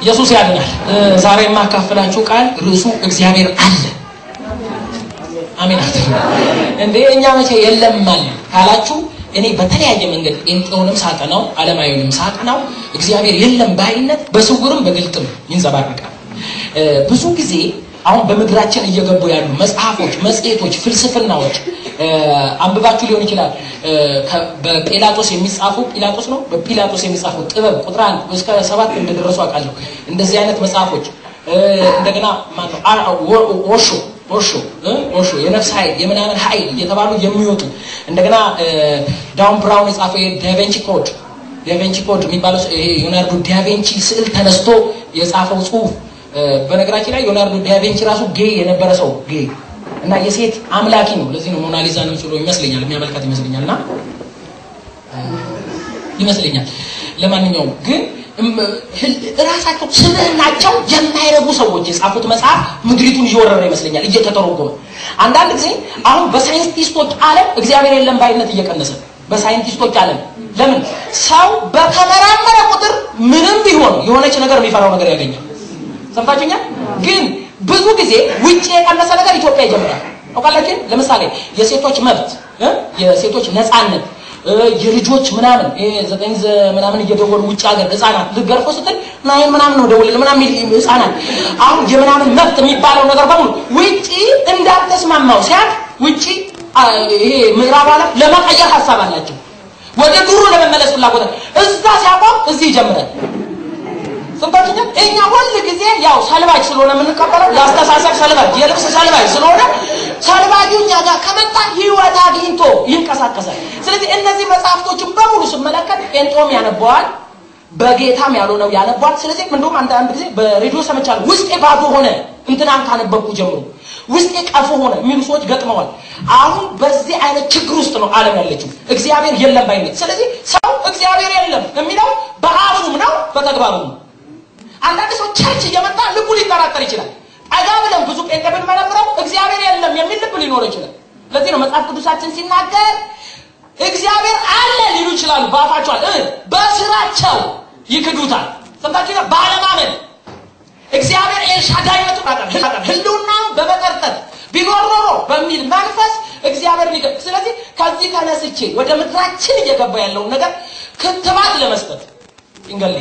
ኢየሱስ ያድናል። ዛሬ የማካፈላችሁ ቃል ርዕሱ እግዚአብሔር አለ። አሜን አትሉ እንዴ? እኛ መቼ የለም አለ ካላችሁ እኔ በተለያየ መንገድ ጴንጤውንም ሳጠናው ዓለማዊውንም ሳጠናው እግዚአብሔር የለም ባይነት በስውርም በግልጥም ይንጸባረቃል። ብዙ ጊዜ አሁን በምድራችን እየገቡ ያሉ መጽሐፎች፣ መጽሔቶች፣ ፍልስፍናዎች አንብባችሁ ሊሆን ይችላል። በጲላጦስ የሚጻፉ ጲላጦስ ነው በጲላጦስ የሚጻፉ ጥበብ ቁጥር አንድ እስከ ሰባት እንደደረሱ አውቃለሁ። እንደዚህ አይነት መጽሐፎች እንደገና ማነው ኦሾ ኦሾ ኦሾ የነፍስ ኃይል የምናምን ኃይል እየተባሉ የሚወጡ እንደገና ዳውን ብራውን የጻፈው ዳቬንቺ ኮድ ዳቬንቺ ኮድ የሚባለው ይሄ ሊዮናርዶ ዳቬንቺ ስዕል ተነስቶ የጻፈው ጽሁፍ በነገራችን ላይ ሊዮናርዶ ዳቬንቺ ራሱ ጌ የነበረ ሰው ጌ እና የሴት አምላኪ ነው። ለዚህ ነው ሞናሊዛን ምስሎ ይመስለኛል የሚያመልካት ይመስለኛል እና ይመስለኛል። ለማንኛውም ግን እራሳቸው ስብዕናቸው የማይረቡ ሰዎች የጻፉት መጽሐፍ ምድሪቱን እየወረረ ይመስለኛል እየተተረጎመ። አንዳንድ ጊዜ አሁን በሳይንቲስቶች ዓለም እግዚአብሔር የለም ባይነት እየቀነሰ በሳይንቲስቶች ዓለም ለምን ሰው በተመራመረ ቁጥር ምንም ቢሆን የሆነች ነገር የሚፈራው ነገር ያገኛል። ሰምታችሁኛል? ግን ብዙ ጊዜ ውጭ የቀነሰ ነገር ኢትዮጵያ ይጀምራል። አውቃላችሁ? ለምሳሌ የሴቶች መብት፣ የሴቶች ነፃነት የልጆች ምናምን ዘጠኝ ምናምን እየደወሉ ውጭ ሀገር ህፃናት ልገርፎ ስትል ናይን ምናምን ነው ደውል ምናምን ህፃናት አሁን የምናምን መብት የሚባለው ነገር በሙሉ ውጭ እንዳልተስማማው ሲያት ውጭ ይሄ ምዕራብ ዓለም ለመቀየር ሀሳብ አላቸው። ወደ ድሮ ለመመለስ ፍላጎት እዛ ሲያቆም እዚህ ይጀምራል። ስንቶችኛ እኛ ሁል ጊዜ ያው ሰልባጅ ስለሆነ የምንቀበለው የአስተሳሰብ ሰልባጅ፣ የልብስ ሰልባጅ ስለሆነ ሰልባጁ እኛ ጋር ከመጣ ህይወት አግኝቶ ይንቀሳቀሳል። ስለዚህ እነዚህ መጽሐፍቶችን በሙሉ ስመለከት ጴንጦም ያነበዋል፣ በጌታም ያልሆነው ያነቧል። ስለዚህ እንደውም አንዳንድ ጊዜ በሬዲዮ ሰምቻለሁ። ውስጤ ባዶ ሆነ እንትናን ካነበብኩ ጀምሮ ውስጤ ቀፎ ሆነ የሚሉ ሰዎች ገጥመዋል። አሁን በዚህ አይነት ችግር ውስጥ ነው ዓለም ያለችው፣ እግዚአብሔር የለም ባይነት። ስለዚህ ሰው እግዚአብሔር የለም የሚለው በአፉም ነው በተግባሩም ነው። አንዳንድ ሰው ቸርች እየመጣ ልቡ ሊጠራጠር ይችላል። ጠጋ ብለን ብዙ ጴንጤ ብንመረምረው እግዚአብሔር የለም የሚል ልብ ሊኖረው ይችላል። ለዚህ ነው መጽሐፍ ቅዱሳችን ሲናገር እግዚአብሔር አለ ሊሉ ይችላሉ በአፋቸዋል፣ በስራቸው ይክዱታል። ሰምታችሁ ባለማመን እግዚአብሔር ኤልሻዳይነቱን አጠር ህልውና በመጠርጠር ቢኖር ኖሮ በሚል መንፈስ እግዚአብሔር ሊገ ስለዚህ ከዚህ ተነስቼ ወደ ምድራችን እየገባ ያለውን ነገር ክትባት ለመስጠት ይንገልኝ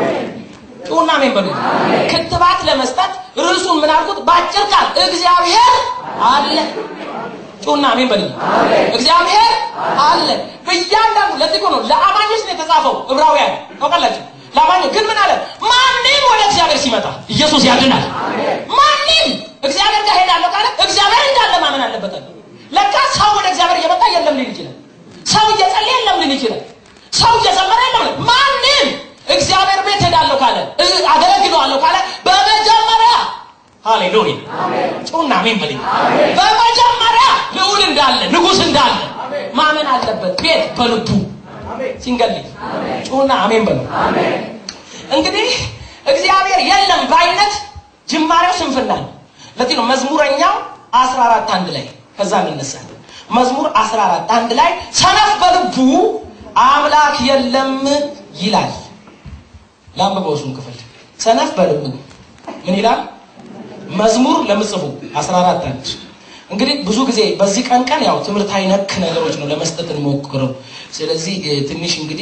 ጩና ሜን በሉ ክትባት ለመስጠት ርዕሱን ምን አልኩት? በአጭር ቃል እግዚአብሔር አለ። ጩና ሜን በሉ እግዚአብሔር አለ። በእያንዳንዱ ለዚህ ነው ለአማኞች ነው የተጻፈው ዕብራውያን ታውቃላችሁ። ለአማኞች ግን ምን አለ? ማንም ወደ እግዚአብሔር ሲመጣ ኢየሱስ ያድናል። ማንም እግዚአብሔር ጋር ሄዳለሁ ካለ እግዚአብሔር እንዳለ ማመን አለበት። ለካ ሰው ወደ እግዚአብሔር እየመጣ የለም ሊል ይችላል። ሰው እየጸለየ የለም ሊል ይችላል። ሰው እየዘመረ የለም ማንም እግዚአብሔር ቤት ሄዳለሁ ካለ አገለግለዋለሁ ካለ በመጀመሪያ ሃሌሉያ ጩና አሜን በል። በመጀመሪያ ልዑል እንዳለ ንጉሥ እንዳለ ማመን አለበት። ቤት በልቡ ሲንገልኝ ጩና አሜን በል። እንግዲህ እግዚአብሔር የለም ባይነት ጅማሬው ስንፍና ነው። ለዚህ ነው መዝሙረኛው 14 አንድ ላይ ከዛ እንነሳለን። መዝሙር 14 አንድ ላይ ሰነፍ በልቡ አምላክ የለም ይላል። ላንብበው እሱን ክፍል ሰነፍ በልቡ ምን ይላል? መዝሙር ለምጽፉ 14 አንድ እንግዲህ ብዙ ጊዜ በዚህ ቀን ቀን ያው ትምህርታዊ ነክ ነገሮች ነው ለመስጠት እንሞክረው። ስለዚህ ትንሽ እንግዲህ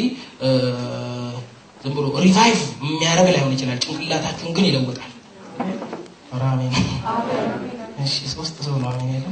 ዝም ብሎ ሪቫይቭ የሚያደርግ ላይሆን ይችላል፣ ጭንቅላታችሁን ግን ይለውጣል። አሜን። እሺ፣ ሶስት ሰው ነው አሜን ያለው።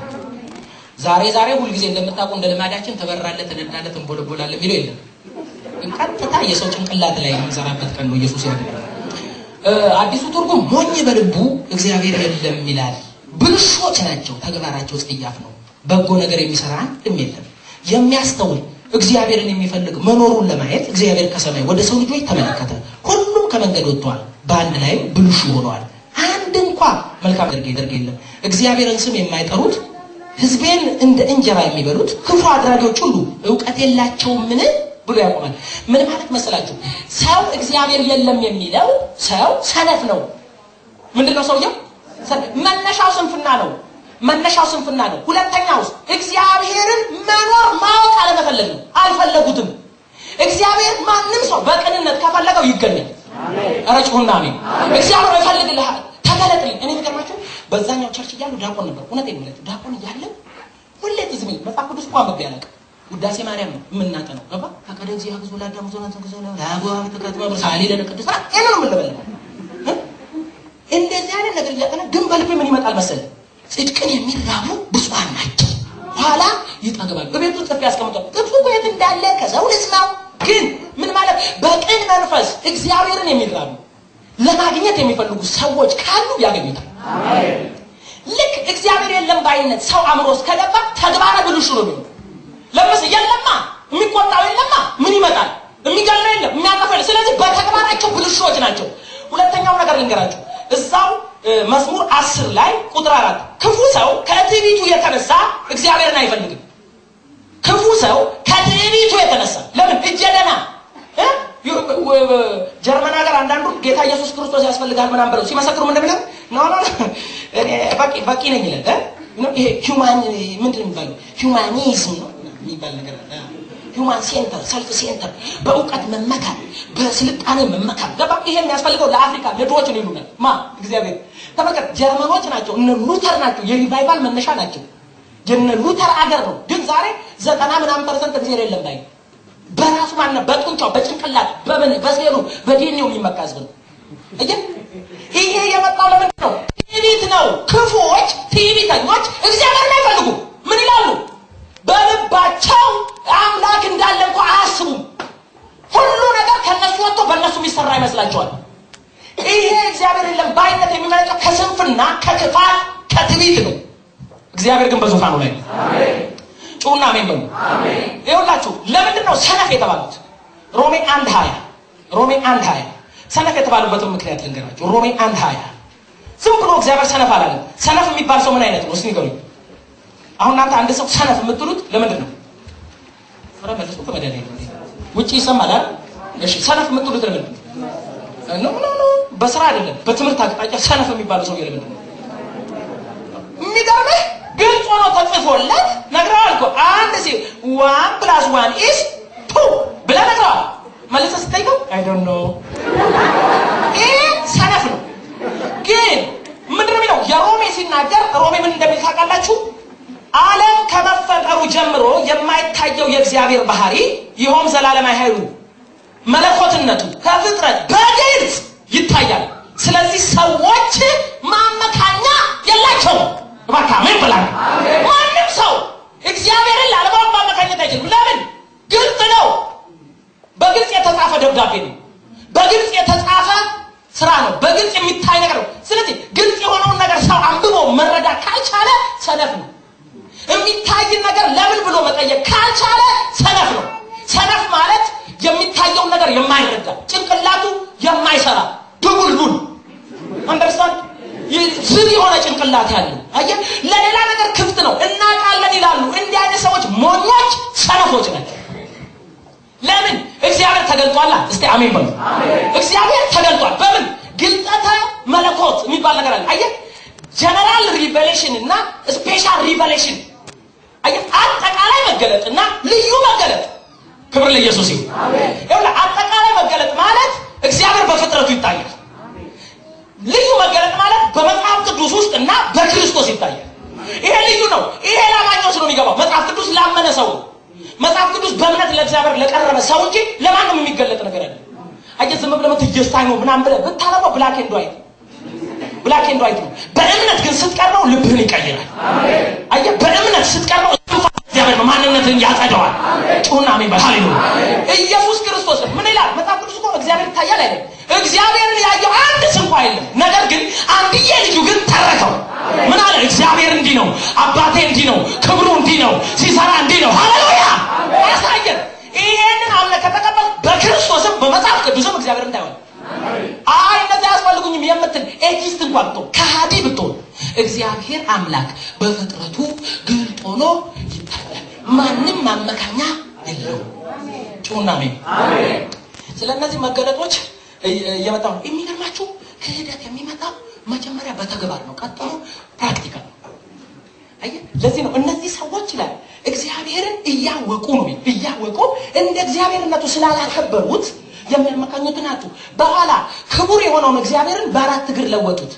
ዛሬ ዛሬ ሁልጊዜ እንደምታውቁ እንደ ልማዳችን ተበራለት፣ ትነዳለት፣ እንቦለቦላለን የሚለው የለም። ቀጥታ የሰው ጭንቅላት ላይ የምንሰራበት ቀን ነው። ኢየሱስ ያድናል። አዲሱ ትርጉም ሞኝ በልቡ እግዚአብሔር የለም ይላል። ብልሾች ናቸው፣ ተግባራቸው ጸያፍ ነው። በጎ ነገር የሚሰራ አንድም የለም። የሚያስተውል እግዚአብሔርን የሚፈልግ መኖሩን ለማየት እግዚአብሔር ከሰማይ ወደ ሰው ልጆች ተመለከተ። ሁሉም ከመንገድ ወጥተዋል፣ በአንድ ላይ ብልሹ ሆነዋል። አንድ እንኳ መልካም ደርግ የለም። እግዚአብሔርን ስም የማይጠሩት ሕዝቤን እንደ እንጀራ የሚበሉት ክፉ አድራጊዎች ሁሉ እውቀት የላቸውምን ብሎ ያቆማል። ምን ማለት መሰላችሁ? ሰው እግዚአብሔር የለም የሚለው ሰው ሰነፍ ነው። ምንድን ነው ሰውየው? መነሻው ስንፍና ነው። መነሻው ስንፍና ነው። ሁለተኛው እግዚአብሔርን መኖር ማወቅ አለመፈለግ ነው። አልፈለጉትም። እግዚአብሔር ማንም ሰው በቅንነት ከፈለገው ይገኛል። ኧረ ጩኹና አሜን። እግዚአብሔር ይፈልግልሃል። ተገለጥልኝ። እኔ የሚገርማችሁ በዛኛው ቸርች እያሉ ዳቆን ነበር። እውነቴን ነው የምላችሁ ዳቆን እያለን ሁሌ ትዝ የሚል መጽሐፍ ቅዱስ እንኳን አንብቤ አላውቅም። ውዳሴ ማርያም ነው የምናጠነው። ገባ ፈቀደ እግዚአ ግዞ ላዳም ዞና ተንግዞ ለአጓ ተከትማ ሳሊ ለቅዱስ ራ ይሄ ነው የምንለበለው። እንደዚህ አይነት ነገር እያጠና ግን በልቤ ምን ይመጣል መሰለህ? ጽድቅን የሚራቡ ብፁዓን ናቸው ኋላ ይጠግባል። በቤቱ ጽፌ ያስቀምጧል። ጥቅሱ እኮ የት እንዳለ ከሰው ልስማው። ግን ምን ማለት በቅን መንፈስ እግዚአብሔርን የሚራቡ ለማግኘት የሚፈልጉ ሰዎች ካሉ ያገኙታል። ልክ እግዚአብሔር የለም ባይነት ሰው አእምሮ ውስጥ ከገባ ተግባረ ብልሹ ነው የሚሆነው። ለምስ የለማ የሚቆጣው የለማ ምን ይመጣል? የሚገለው የለም የሚያጠፋ የለም። ስለዚህ በተግባራቸው ብልሹዎች ናቸው። ሁለተኛው ነገር ልንገራቸው እዛው መዝሙር አስር ላይ ቁጥር አራት ክፉ ሰው ከትዕቢቱ የተነሳ እግዚአብሔርን አይፈልግም። ክፉ ሰው ከትዕቢቱ የተነሳ ለምን እጀደና ጀርመን ሀገር አንዳንዱ ጌታ ኢየሱስ ክርስቶስ ያስፈልጋል ምናምን ብለው ሲመሰክሩ ምን እንደሚለው ኖ ኖ እኔ በቂ በቂ ነኝ ይላል። ይሄ ሂውማን ምንድን ነው የሚባለው ሂውማኒዝም ነው የሚባል ነገር አለ። ሂውማን ሴንተር ሰልፍ ሴንተር በእውቀት መመካት በስልጣኔ መመካት ገባ ይሄ የሚያስፈልገው ለአፍሪካ ለድሆች ነው ይሉናል ማ እግዚአብሔር ተመልከት ጀርመኖች ናቸው እነ ሉተር ናቸው የሪቫይቫል መነሻ ናቸው የነ ሉተር አገር ነው ግን ዛሬ ዘጠና ምናምን ፐርሰንት እግዚአብሔር የለም ባይ በራሱ ማነ በጡንቻው በጭንቅላት በምን በሴሉ በዲኔው የሚመካ ህዝብ ነው እየን ይሄ የመጣው ለምንድን ነው ትዕቢት ነው ክፉዎች ትዕቢተኞች እግዚአብሔርን አይፈልጉም ምን ይላሉ በልባቸው አምላክ እንዳለ እንኳ አያስቡም። ሁሉ ነገር ከነሱ ወጥቶ በእነሱ የሚሰራ ይመስላቸዋል። ይሄ እግዚአብሔር የለም ባይነት የሚመለጨው ከስንፍና፣ ከክፋት፣ ከትዕቢት ነው። እግዚአብሔር ግን በዙፋኑ ላይ ነው። ጩና አሜን በሉ። ይኸውላችሁ ለምንድን ነው ሰነፍ የተባሉት? ሮሜ አንድ ሀያ ሮሜ አንድ ሀያ ሰነፍ የተባሉበትን ምክንያት ልንገራችሁ። ሮሜ አንድ ሀያ ዝም ብሎ እግዚአብሔር ሰነፍ አላለም። ሰነፍ የሚባል ሰው ምን አይነት ነው? እስኪ ንገሩኝ። አሁን እናንተ አንድ ሰው ሰነፍ የምትሉት ለምንድን ነው? ኧረ መልሱ ከመድኃኒዓለም ውጭ ይሰማል አይደል? እሺ ሰነፍ የምትሉት ለምንድን ነው? ኖ ኖ ኖ በስራ አይደለም፣ በትምህርት አቅጣጫ ሰነፍ የሚባለው ሰው ለምንድን ነው? የሚገርምህ ግልጽ ሆኖ ተጽፎለት ነግረዋል እኮ አንድ ሲ ዋን ፕላስ ዋን ኢስ ቱ ብለህ ነግረዋል። መልሰህ ስጠይቀው አይ ዶንት ኖ ይህ ሰነፍ ነው። ግን ምንድን ነው የሚለው የሮሜ ሲናገር ሮሜ ምን እንደሚል ታውቃላችሁ? ዓለም ከመፈጠሩ ጀምሮ የማይታየው የእግዚአብሔር ባህሪ ይኸውም ዘላለማዊ ኃይሉ መለኮትነቱ ከፍጥረት በግልጽ ይታያል። ስለዚህ ሰዎች ማመካኛ የላቸውም። እባክህ አሜን ብላ ማንም ሰው እግዚአብሔርን ላለማወቅ ማመካኘት አይችልም። ለምን? ግልጽ ነው። በግልጽ የተጻፈ ደብዳቤ ነው። በግልጽ የተጻፈ ስራ ነው። በግልጽ የሚታይ ነገር ነው። ስለዚህ ግልጽ የሆነውን ነገር ሰው አንብቦ መረዳት ካልቻለ ሰነፍ ነው። የሚታይን ነገር ለምን ብሎ መጠየቅ ካልቻለ ሰነፍ ነው። ሰነፍ ማለት የሚታየውን ነገር የማይረዳ ጭንቅላቱ የማይሰራ ድቡልቡል አንደርስታንድ ዝግ የሆነ ጭንቅላት ያለው አየህ፣ ለሌላ ነገር ክፍት ነው። እናውቃለን ይላሉ። እንዲህ አይነት ሰዎች ሞኞች፣ ሰነፎች ናቸው። ለምን? እግዚአብሔር ተገልጧላ። እስቲ አሜን በሉ። እግዚአብሔር ተገልጧል። በምን? ግልጠተ መለኮት የሚባል ነገር አለ። አየህ፣ ጀነራል ሪቨሌሽን እና ስፔሻል ሪቨሌሽን አየህ፣ አጠቃላይ መገለጥ እና ልዩ መገለጥ። ክብር ለኢየሱስ ይሁን። ይኸውልህ አጠቃላይ መገለጥ ማለት እግዚአብሔር በፍጥረቱ ይታያል። ልዩ መገለጥ ማለት በመጽሐፍ ቅዱስ ውስጥ እና በክርስቶስ ይታያል። ይሄ ልዩ ነው። ይሄ ላማኞች ነው የሚገባው። መጽሐፍ ቅዱስ ላመነ ሰው ነው። መጽሐፍ ቅዱስ በእምነት ለእግዚአብሔር ለቀረበ ሰው እንጂ ለማንም የሚገለጥ ነገር አይደለም። አየህ ዝም ብለህ ትየስታይ ነው ምናምን ብለህ ብታነበው ብላክ ኤንድ ዋይት ብላክ ኤንድ ዋይት ነው። በእምነት ግን ስትቀርበው ልብህን ይቀይራል። አየህ በእምነት ስትቀርበው እግዚአብሔር ነው ማንነትን ያጸደዋል። ጩሁና አሜን በል ሃሌሉያ። ኢየሱስ ክርስቶስ ምን ይላል መጽሐፍ ቅዱስ እኮ እግዚአብሔር ይታያል አይደል? እግዚአብሔርን ያየው አንድ እንኳ የለም። ነገር ግን አንድዬ ልጁ ግን ተረከው። ምን አለ? እግዚአብሔር እንዲህ ነው፣ አባቴ እንዲህ ነው፣ ክብሩ እንዲህ ነው፣ ሲሰራ እንዲህ ነው። ሃሌሉያ አሳየን። ይሄንን አምነ ከተቀበል በክርስቶስም በመጽሐፍ ቅዱስም እግዚአብሔር እንዳይሆን አይ እነዚህ አያስፈልጉኝም የምትል ኤቲስት እንኳን ብትሆን ከሃዲ ብትሆን እግዚአብሔር አምላክ በፍጥረቱ ግልጥ ሆኖ ይታያል። ማንም ማመካኛ የለውም። ጩና አሜን። ስለ እነዚህ መገለጦች እየመጣ ነው። የሚገርማችሁ ክህደት የሚመጣው መጀመሪያ በተግባር ነው፣ ቀጥሎ ፕራክቲካል ነው። አየህ፣ ለዚህ ነው እነዚህ ሰዎች ይላል እግዚአብሔርን እያወቁ ነው እያወቁ እንደ እግዚአብሔርነቱ ስላላከበሩት የሚያመካኙትን አጡ። በኋላ ክቡር የሆነውን እግዚአብሔርን በአራት እግር ለወጡት።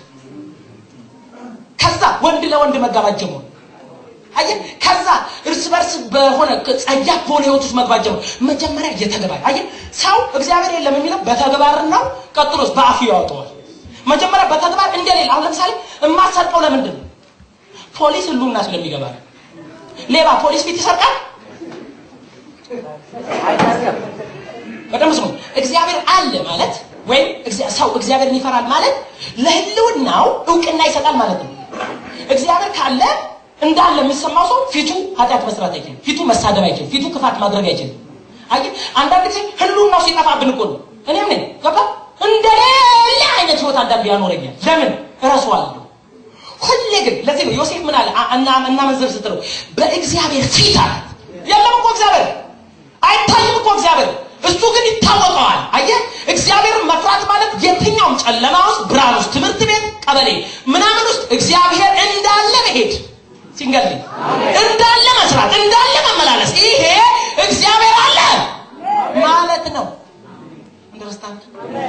ከዛ ወንድ ለወንድ መጋባት ጀመሩ። አየህ፣ ከዛ እርስ በርስ በሆነ ጸያፍ በሆነ ህይወት ውስጥ መግባት ጀመሩ። መጀመሪያ እየተገባል። አየህ፣ ሰው እግዚአብሔር የለም የሚለው በተግባር ነው። ቀጥሎስ በአፉ ያወጣዋል። መጀመሪያ በተግባር እንደሌለ። አሁን ለምሳሌ የማትሰርቀው ለምንድን ነው? ፖሊስ ህሉና ስለሚገባ ነው። ሌባ ፖሊስ ፊት ይሰርቃል? በደምብ ስሙ። እግዚአብሔር አለ ማለት ወይም ሰው እግዚአብሔርን ይፈራል ማለት ለህልውናው እውቅና ይሰጣል ማለት ነው። እግዚአብሔር ካለ እንዳለ የሚሰማው ሰው ፊቱ ኃጢአት መስራት አይችልም። ፊቱ መሳደብ አይችልም። ፊቱ ክፋት ማድረግ አይችልም። አይ አንዳንድ ጊዜ ህልውናው ሲጠፋብን እኮ ነው። እኔም ነኝ ገባ እንደሌላ አይነት ህይወት አንዳንድ ያኖረኛል። ለምን እረሳዋለሁ። ሁሌ ግን ለዚህ ነው ዮሴፍ ምን አለ እና እና መንዘር ስትለው በእግዚአብሔር ፊት አለ የለም እኮ እግዚአብሔር አይታይም እኮ እግዚአብሔር እሱ ግን ይታወቀዋል። አየህ እግዚአብሔርን መፍራት ማለት የትኛውም ጨለማ ውስጥ ብርሃን ውስጥ ትምህርት ቤት፣ ቀበሌ ምናምን ውስጥ እግዚአብሔር እንዳለ መሄድ ሲንገል እንዳለ መስራት እንዳለ መመላለስ ይሄ እግዚአብሔር አለ ማለት ነው። እንደርስታንድ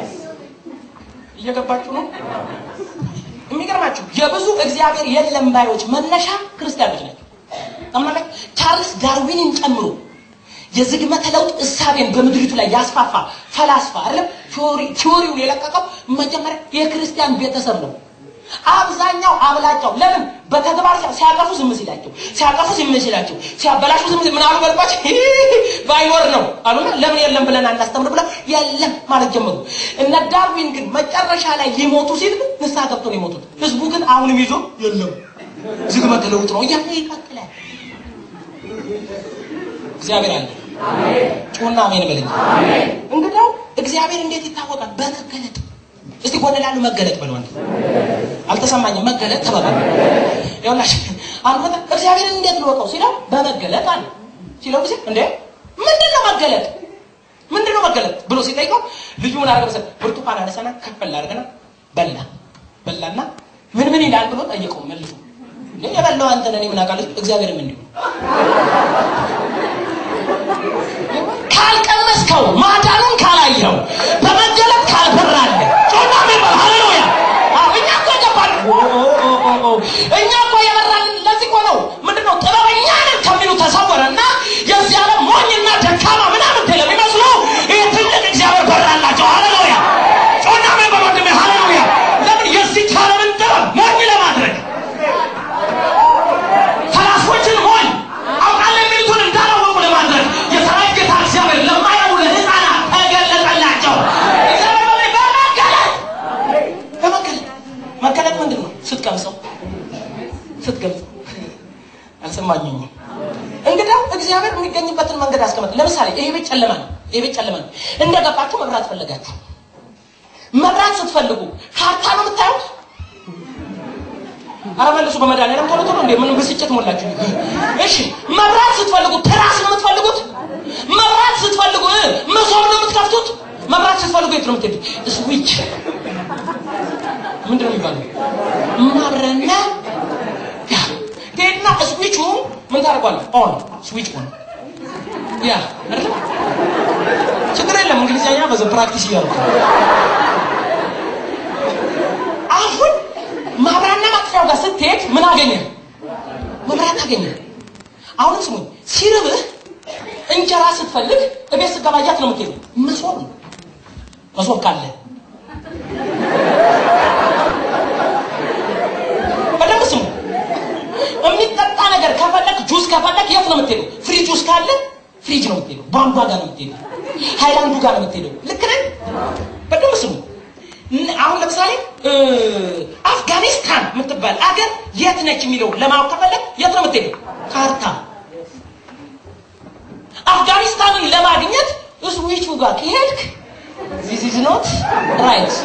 እየገባችሁ ነው? የሚገርማችሁ የብዙ እግዚአብሔር የለም ባዮች መነሻ ክርስቲያኖች ናቸው። ታምናላችሁ? ቻርልስ ዳርዊንን ጨምሮ የዝግመተ ለውጥ እሳቤን በምድሪቱ ላይ ያስፋፋ ፈላስፋ አይደለም ቲዎሪውን የለቀቀው መጀመሪያ የክርስቲያን ቤተሰብ ነው። አብዛኛው አብላጫው ለምን በተግባር ሲያጠፉ ዝም ሲላቸው ሲያጠፉ ዝም ሲላቸው ሲያበላሹ ዝም ምን አሉ በልባቸው ባይኖር ነው አሉና ለምን የለም ብለን አናስተምር ብለው የለም ማለት ጀመሩ። እነ ዳርዊን ግን መጨረሻ ላይ ሊሞቱ ሲል ግን ንስሐ ገብቶ ነው የሞቱት። ህዝቡ ግን አሁንም ይዞ የለም ዝግመተ ለውጥ ነው እያለ ይቀጥላል። እግዚአብሔር አለ። ጩና አሜን በለኝ። እንግዲያው እግዚአብሔር እንዴት ይታወቃል? በመገለጥ እስቲ ጎን ላሉ መገለጥ በለው አንተ አልተሰማኝም። መገለጥ ተባባል። ይኸውላሽ አንዱ በጣም እግዚአብሔርን እንዴት ልወቀው ሲለው በመገለጥ አለ ሲለው ጊዜ እንዴ ምንድን ነው መገለጥ ምንድን ነው መገለጥ ብሎ ሲጠይቀው ልጁ ምን አደረገ መሰለህ? ብርቱካን አነሳና ከፈል አድርገና በላ በላና ምን ምን ይላል ብሎ ጠየቀው መልሶ እንዴ የበላው አንተ ነህ እኔ ምን አውቃለሁ እግዚአብሔርም እንዲሁ ካልቀመስከው ማዳኑን ካላየው በመገለጥ ካልበራለ ጮና ሚባል ሃሌሉያ እኛ እኮ ገባል እኛ እኮ የበራል ለዚህ እኮ ነው ምንድነው ጥበበኛ ነን ከሚሉ ተሰወረና የዚህ ዓለም ሞኝና ደካማ ምናምን ለሚመስሉ ይህ ትልቅ እግዚአብሔር በራላቸው ሃሌሉያ ጮና ሚባል ወንድሜ ሃሌሉያ ለምን የዚህ ዓለምን ጥበብ ሞኝ ለማድረግ ፈላስፎችን ሞኝ አውቃለሁ የሚሉትን እንዳላወቁ ለማድረግ የሰራዊት ጌታ እግዚአብሔር ለማያው ለህፃናት ተገለጠላቸው። እግዚአብሔር በምን በመገለጥ በመገለጥ መገለጥ ምንድን ነው? ስትቀምሰው ስትገልጸው አልሰማኝም። እንግዲያው እግዚአብሔር የሚገኝበትን መንገድ አስቀመጥ። ለምሳሌ ይሄ ቤት ጨለማ ነው። ይሄ ቤት ጨለማ ነው። እንደገባችሁ መብራት ፈለጋችሁ። መብራት ስትፈልጉ ካርታ ነው የምታዩት። አረ መልሱ በመድኃኒዓለም ቶሎ ቶሎ እንዴ ምን ብስጭት ሞላችሁ? እሺ መብራት ስትፈልጉ ትራስ ነው የምትፈልጉት? መብራት ስትፈልጉ እ መሶብ ነው የምትከፍቱት? መብራት ስትፈልጉ የት ነው የምትሄዱት? ስዊች ምንድን ነው የሚባለው? ማብረና ያ ትሄድና ስዊቹ ምን ታደርጓለህ? ኦን ስዊች ኦን ያ አይደል? ችግር የለም እንግሊዝኛ በዘ ፕራክቲስ እያደረኩ አሁን ማብራና ማጥፊያው ጋር ስትሄድ ምን አገኘ? መብራት አገኘ። አሁንም ስሙኝ፣ ሲርብህ እንጀራ ስትፈልግ እቤት ስትገባያት ነው የምትሄደው። መሶብ ነው መሶብ ካለ በደንብ ስሙ። የሚጠጣ ነገር ከፈለግ ጁስ ከፈለግ የት ነው የምትሄደው? ፍሪጅ ውስጥ ካለ ፍሪጅ ነው የምትሄደው። ቧንቧ ጋር ነው የምትሄደው። ሃይላንዱ ጋር ነው የምትሄደው። ልክ ነኝ? በደንብ ስሙ። አሁን ለምሳሌ አፍጋኒስታን የምትባል አገር የት ነች የሚለው ለማወቅ ከፈለግ የት ነው የምትሄደው? ካርታ። አፍጋኒስታንን ለማግኘት ስዊቹ ጋር ከሄድክ ዚስ ኢዝ ኖት ራይት።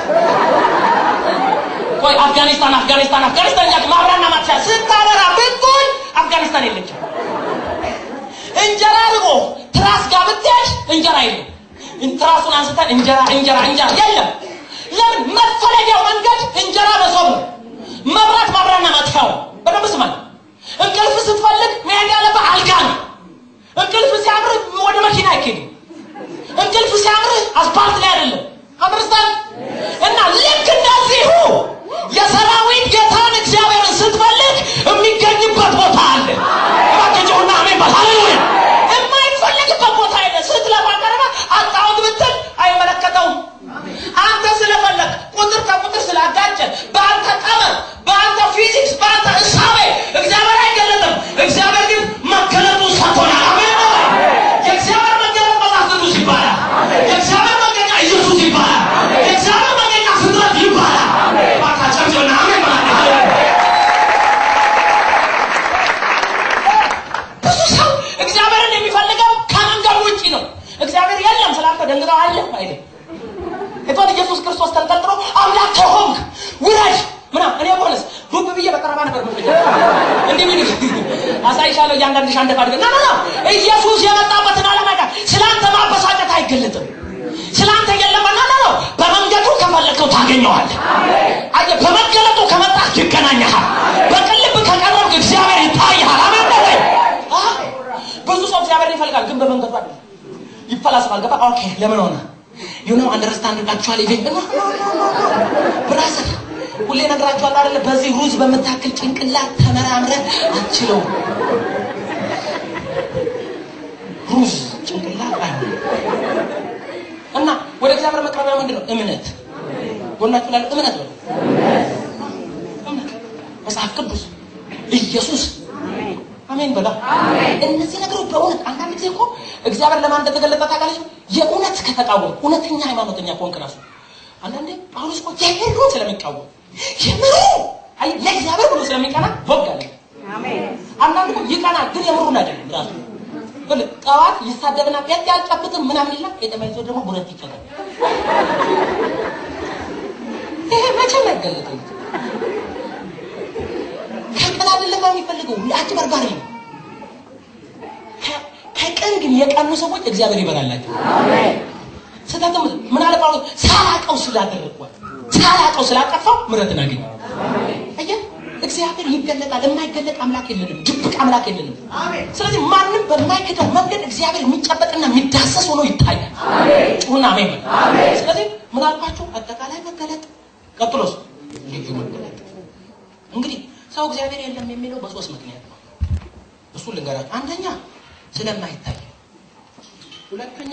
ቆይ አፍጋኒስታን አፍጋኒስታን አፍጋኒስታን ያክ ማብራና ማጥፊያ ስታበራ ብትቆይ አፍጋኒስታን የለችም። እንጀራ ርቦ ትራስ ጋር ብትሄድ እንጀራ የለም። ትራሱን አንስተን እንጀራ እንጀራ እንጀራ የለም። ለምን መፈለጊያው መንገድ እንጀራ መሶብ ነው። መብራት ማብራና ማጥፊያው በደንብ ስማኝ። እንቅልፍ ስትፈልግ መሄድ ያለብህ አልጋ ነው። እንቅልፍ ሲያምር ወደ መኪና አይኬድም። እንቅልፍ ሲያምርህ አስፓልት ላይ አይደለም። አንደርስታንድ እና ልክ እንደዚሁ የሰራዊት ጌታን እግዚአብሔርን ስትፈልግ የሚገኝበት ቦታ አለ። እባክህ አሜን በል ሃሌሉያ። የማይፈልግበት ቦታ አለ። ስትለፋ ቀረበ አጣሁት ብትል አይመለከተውም። አንተ ስለፈለግ ቁጥር ከቁጥር ስላጋጨ በአንተ ቀመር፣ በአንተ ፊዚክስ፣ በአንተ እሳቤ እግዚአብሔር አይገለጥም። እግዚአብሔር ግን መገለጡ ሰጥቶናል። አሜን ነው። የእግዚአብሔር መገለጥ መጽሐፍ ቅዱስ ይባላል። የእግዚአብሔር መገኛ ኢየሱስ ይባላል። የእግዚአብሔር መገኛ ፍጥረት ይባላል። እባካችሁ አሜን ማለት ብዙ ሰው እግዚአብሔርን የሚፈልገው ከመንገድ ውጭ ነው። እግዚአብሔር የለም ስላልከው ደንግጠው አለ አይደል? እንኳን ኢየሱስ ክርስቶስ ተንጠልጥሎ አምላክ ከሆንክ ውረድ ምናምን እኔ ሆነስ ዱብ ብዬ በቀረባ ነበር ምን እንዲህ ምን አሳይሻለሁ እያንዳንድሽ አንድ ካድገ ና ና ኢየሱስ የመጣበትን ዓላማ ጋር ስላንተ ማበሳጨት አይገለጥም። ስላንተ የለም ና ና ነው በመንገዱ ከፈለግከው ታገኘዋለህ። አየህ በመገለጡ ከመጣህ ይገናኘሃል። በቅልብ ከቀረብክ እግዚአብሔር ይታይሃል። አሜን ነው ወይ? አዎ። ብዙ ሰው እግዚአብሔር ይፈልጋል፣ ግን በመንገዱ አይደለም። ይፈላሰፋል። ገባ? ኦኬ ለምን ሆነ? ዩ ኖ አንደርስታንድ አክቹዋሊ ኢቭን ብራዘር ሁሌ ነግራችኋለሁ አይደለ? በዚህ ሩዝ በምታክል ጭንቅላት ተመራምረህ አትችለውም። ሩዝ ጭንቅላት አይሆንም። እና ወደ እግዚአብሔር መቅረቢያ ምንድን ነው? እምነት። ጎናችሁ ላለ እምነት ነው። እምነት መጽሐፍ ቅዱስ ኢየሱስ አሜን በላ። እነዚህ ነገሮች በእውነት አንዳንድ ጊዜ እኮ እግዚአብሔር ለማን እንደተገለጠ ታውቃለች? የእውነት ከተቃወም እውነተኛ ሃይማኖተኛ ከሆንክ ራሱ አንዳንዴ ጳውሎስ እኮ የምሩን ስለሚቃወም የምሩ አይ ለእግዚአብሔር ብሎ ስለሚቀና ወግ አለ። አንዳንድ እኮ ይቀናል፣ ግን የምሩን አይደለም ራሱ ብል ጠዋት ይሳደብና ጴንጤ አልጨብጥም ምናምን ይላል። የተመይዞ ደግሞ ቡረት ይቀጣል። ይሄ መቼም አይገለጥም። ከቀን አይደለም የሚፈልገው አጭበርባሪ ነው። ከ- ከቀን ግን የቀኑ ሰዎች እግዚአብሔር ይበላላቸው። ስህተትም ምን አለ ጳውሎስ ሳላቀው ስላደረግኳት ሳላቀው ስላጠፋው ምሕረትን አገኘ። አየህ እግዚአብሔር ይገለጣል። የማይገለጥ አምላክ የለንም፣ ድብቅ አምላክ የለንም። ስለዚህ ማንም በማይክደው መንገድ እግዚአብሔር የሚጨበጥና የሚዳሰስ ሆኖ ይታያል። ጩሁና አሜን በል። ስለዚህ ምን አልኳችሁ? አጠቃላይ መገለጥ፣ ቀጥሎስ ልዩ መገለጥ። እንግዲህ ሰው እግዚአብሔር የለም የሚለው በሶስት ምክንያት ነው። እሱ ልንገራችሁ። አንደኛ ስለማይታይ፣ ሁለተኛ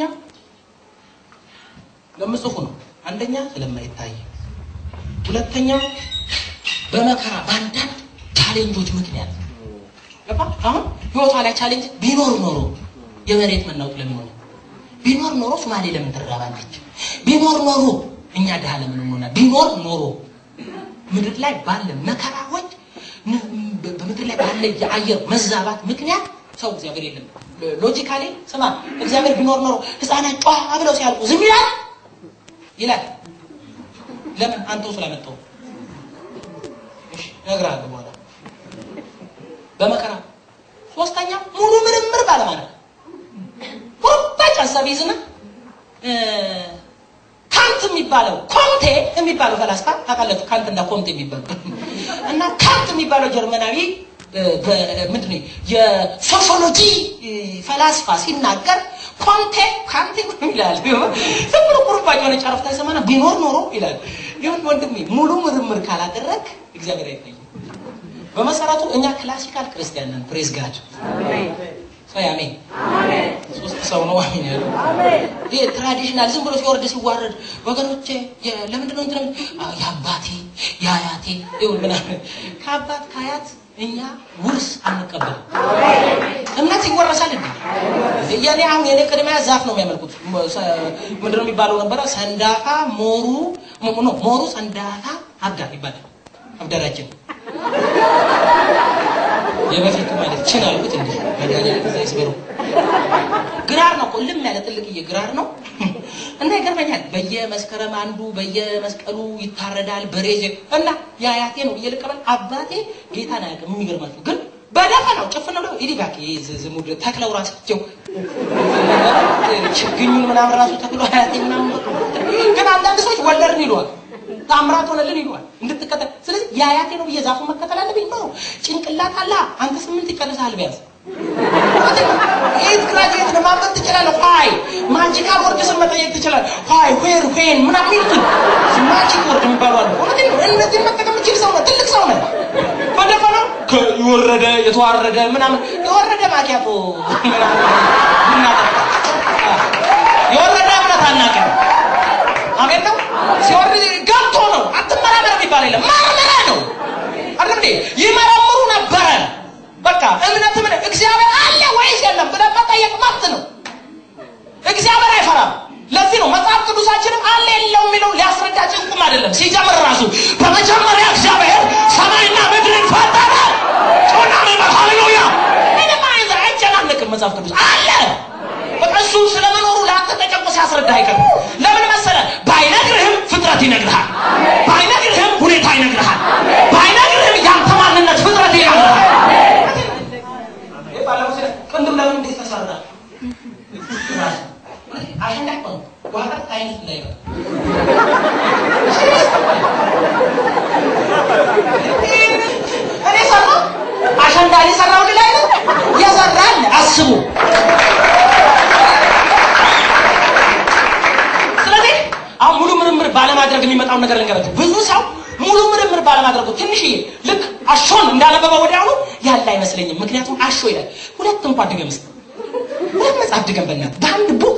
ለምጽፉ ነው። አንደኛ ስለማይታይ፣ ሁለተኛ በመከራ በአንዳንድ ቻሌንጆች ምክንያት ገባ። አሁን ህይወቷ ላይ ቻሌንጅ ቢኖር ኖሮ የመሬት መናወጥ ለምን ሆነ? ቢኖር ኖሮ ሶማሌ ለምን ትራባለች? ቢኖር ኖሮ እኛ ድሃ ለምን እንሆናለን? ቢኖር ኖሮ ምድር ላይ ባለ መከራዎች ን- በ- በምድር ላይ ባለ የአየር መዛባት ምክንያት ሰው እግዚአብሔር የለም። ሎጂካሊ ስማ፣ እግዚአብሔር ቢኖር ኖሮ ህፃናት ጫ ብለው ሲያልቁ ዝም ይላል ይላል። ለምን? አንተው ስላመጣው እሺ፣ እነግርሃለሁ በኋላ በመከራ ሶስተኛ ሙሉ ምርምር ባለማድረግ ቁርጣጭ ሀሳብ ይዝና እ፣ ካንት የሚባለው ኮንቴ የሚባለው ፈላስፋ ታውቃላችሁ? ካንት እና ኮንቴ የሚባለው እና ካንት የሚባለው ጀርመናዊ እ፣ በ- ምንድን ነው የሶሾሎጂ እ፣ ፈላስፋ ሲናገር ኮንቴ ካንቴ ይላል። ዝም ብሎ ቁርባጭ የሆነ ጨረፍታ ይሰማና ቢኖር ኖሮ ይላል። ይሁን ወንድሜ ሙሉ ምርምር ካላደረግ እግዚአብሔር አይታይም። በመሰረቱ እኛ ክላሲካል ክርስቲያን ነን። ፕሬዝ ጋድ ሰይ አሜን። ሶስት ሰው ነው አሜን ያለው። ይሄ ትራዲሽናል ዝም ብሎ ሲወርድ ሲዋረድ ወገኖቼ የ- ለምንድን ነው እንትን አ- የአባቴ የአያቴ ይሁን ምናምን ከአባት ከአያት እኛ ውርስ አንቀበልም። እምነት ይወረሳል እንዴ? የኔ አሁን የኔ ቅድሚያ ዛፍ ነው የሚያመልኩት። ሞ- ሰ- ምንድን ነው የሚባለው ነበረ? ሰንዳፋ ሞሩ ሞ- ኖ ሞሩ ሰንዳፋ አብዳር ይባላል። አብዳራችን የበፊቱ ማለት ችን አልኩት እንዴ መድኃኒዓለም ከዛ ይስበሩ። ግራር ነው እኮ ልም ያለ ትልቅዬ ግራር ነው እና ይገርመኛል። በየመስከረም አንዱ በየመስቀሉ ይታረዳል በሬ እና የአያቴ ነው ብዬ ልቀበል። አባቴ ጌታን አያውቅም። የሚገርማችሁ ግን በደፈናው ጭፍን ብለው ይዲ ባክ ዝሙድ ተክለው ራሳቸው ችግኙን ምናምን ራሱ ተክሎ አያቴ ምናምን ግን አንዳንድ ሰዎች ወለድን ይለዋል ታምራት ሆነልን ይለዋል እንድትከተል። ስለዚህ የአያቴ ነው ብዬ ዛፉን መከተል አለብኝ ነው። ጭንቅላት አለ አንተ ስምንት ይቀንሳል ቢያንስ ኤት ግራጁዌት ነው ማንበብ ትችላለህ። ኋይ ማጂካል ወርድስን መጠየቅ ትችላለህ። ኋይ ዌር ዌን ምናምን የሚሉትን ማጂክ ወርድ የሚባሉ አሉ። እውነቴን ነው። እነዚህን መጠቀም የምችል ሰው ነው። ትልቅ ሰው ነው። በደፈነው የወረደ የተዋረደ ምናምን የወረደ ማኪያቶ ምናምን ምናምን የወረደ እምነት አናውቅም። አሜን ነው። ሲወርድ ገብቶ ነው። አትመራመር የሚባል የለም። መርምረ ነው አይደል እንዴ? ይመረምሩ ነበረ። በቃ እምነት ምን እግዚአብሔር አለ ወይስ የለም ብለን መጠየቅ መብት ነው። እግዚአብሔር አይፈራም። ለዚህ ነው መጽሐፍ ቅዱሳችንም አለ የለው የሚለው ሊያስረዳ ጭንቁም አይደለም። ሲጀምር ራሱ በመጀመሪያ እግዚአብሔር ሰማይና ምድርን ፈጠረ። ጮና ነበር። ሃሌሉያ። ምንም አይነት አይጨናነቅም መጽሐፍ ቅዱስ አለ። በቃ እሱ ስለመኖሩ ለአንተ ተጨንቆ ሲያስረዳ አይቀርም። ለምን መሰለ? ባይነግርህም ፍጥረት ይነግርሃል። ባይነግርህም ሁኔታ ይነግርሃል። ባይነግርህም ያንተ ማንነት ፍጥረት ይነግርሃል። ባለፈው ስለ ቅንድብ ለምን እንዴት ተሰራ? አሸንዳ እኮ ነው። ዋጋ አይነት እንዳይቀር እኔ ሰራ አሸንዳ እኔ ሰራው ላይ ነው የሰራል አስቡ። ስለዚህ አሁን ሙሉ ምርምር ባለማድረግ የሚመጣውን ነገር ልንገራችሁ። ብዙ ሰው ሙሉ ምርምር ባለማድረጉ ትንሽዬ ልክ አሾን እንዳነበበ ወዲያውኑ ያለ አይመስለኝም። ምክንያቱም አሾ ይላል። ሁለት እንኳን ድገም እስኪ ሁለት መጽሐፍ ድገም በእናትህ በአንድ ቡክ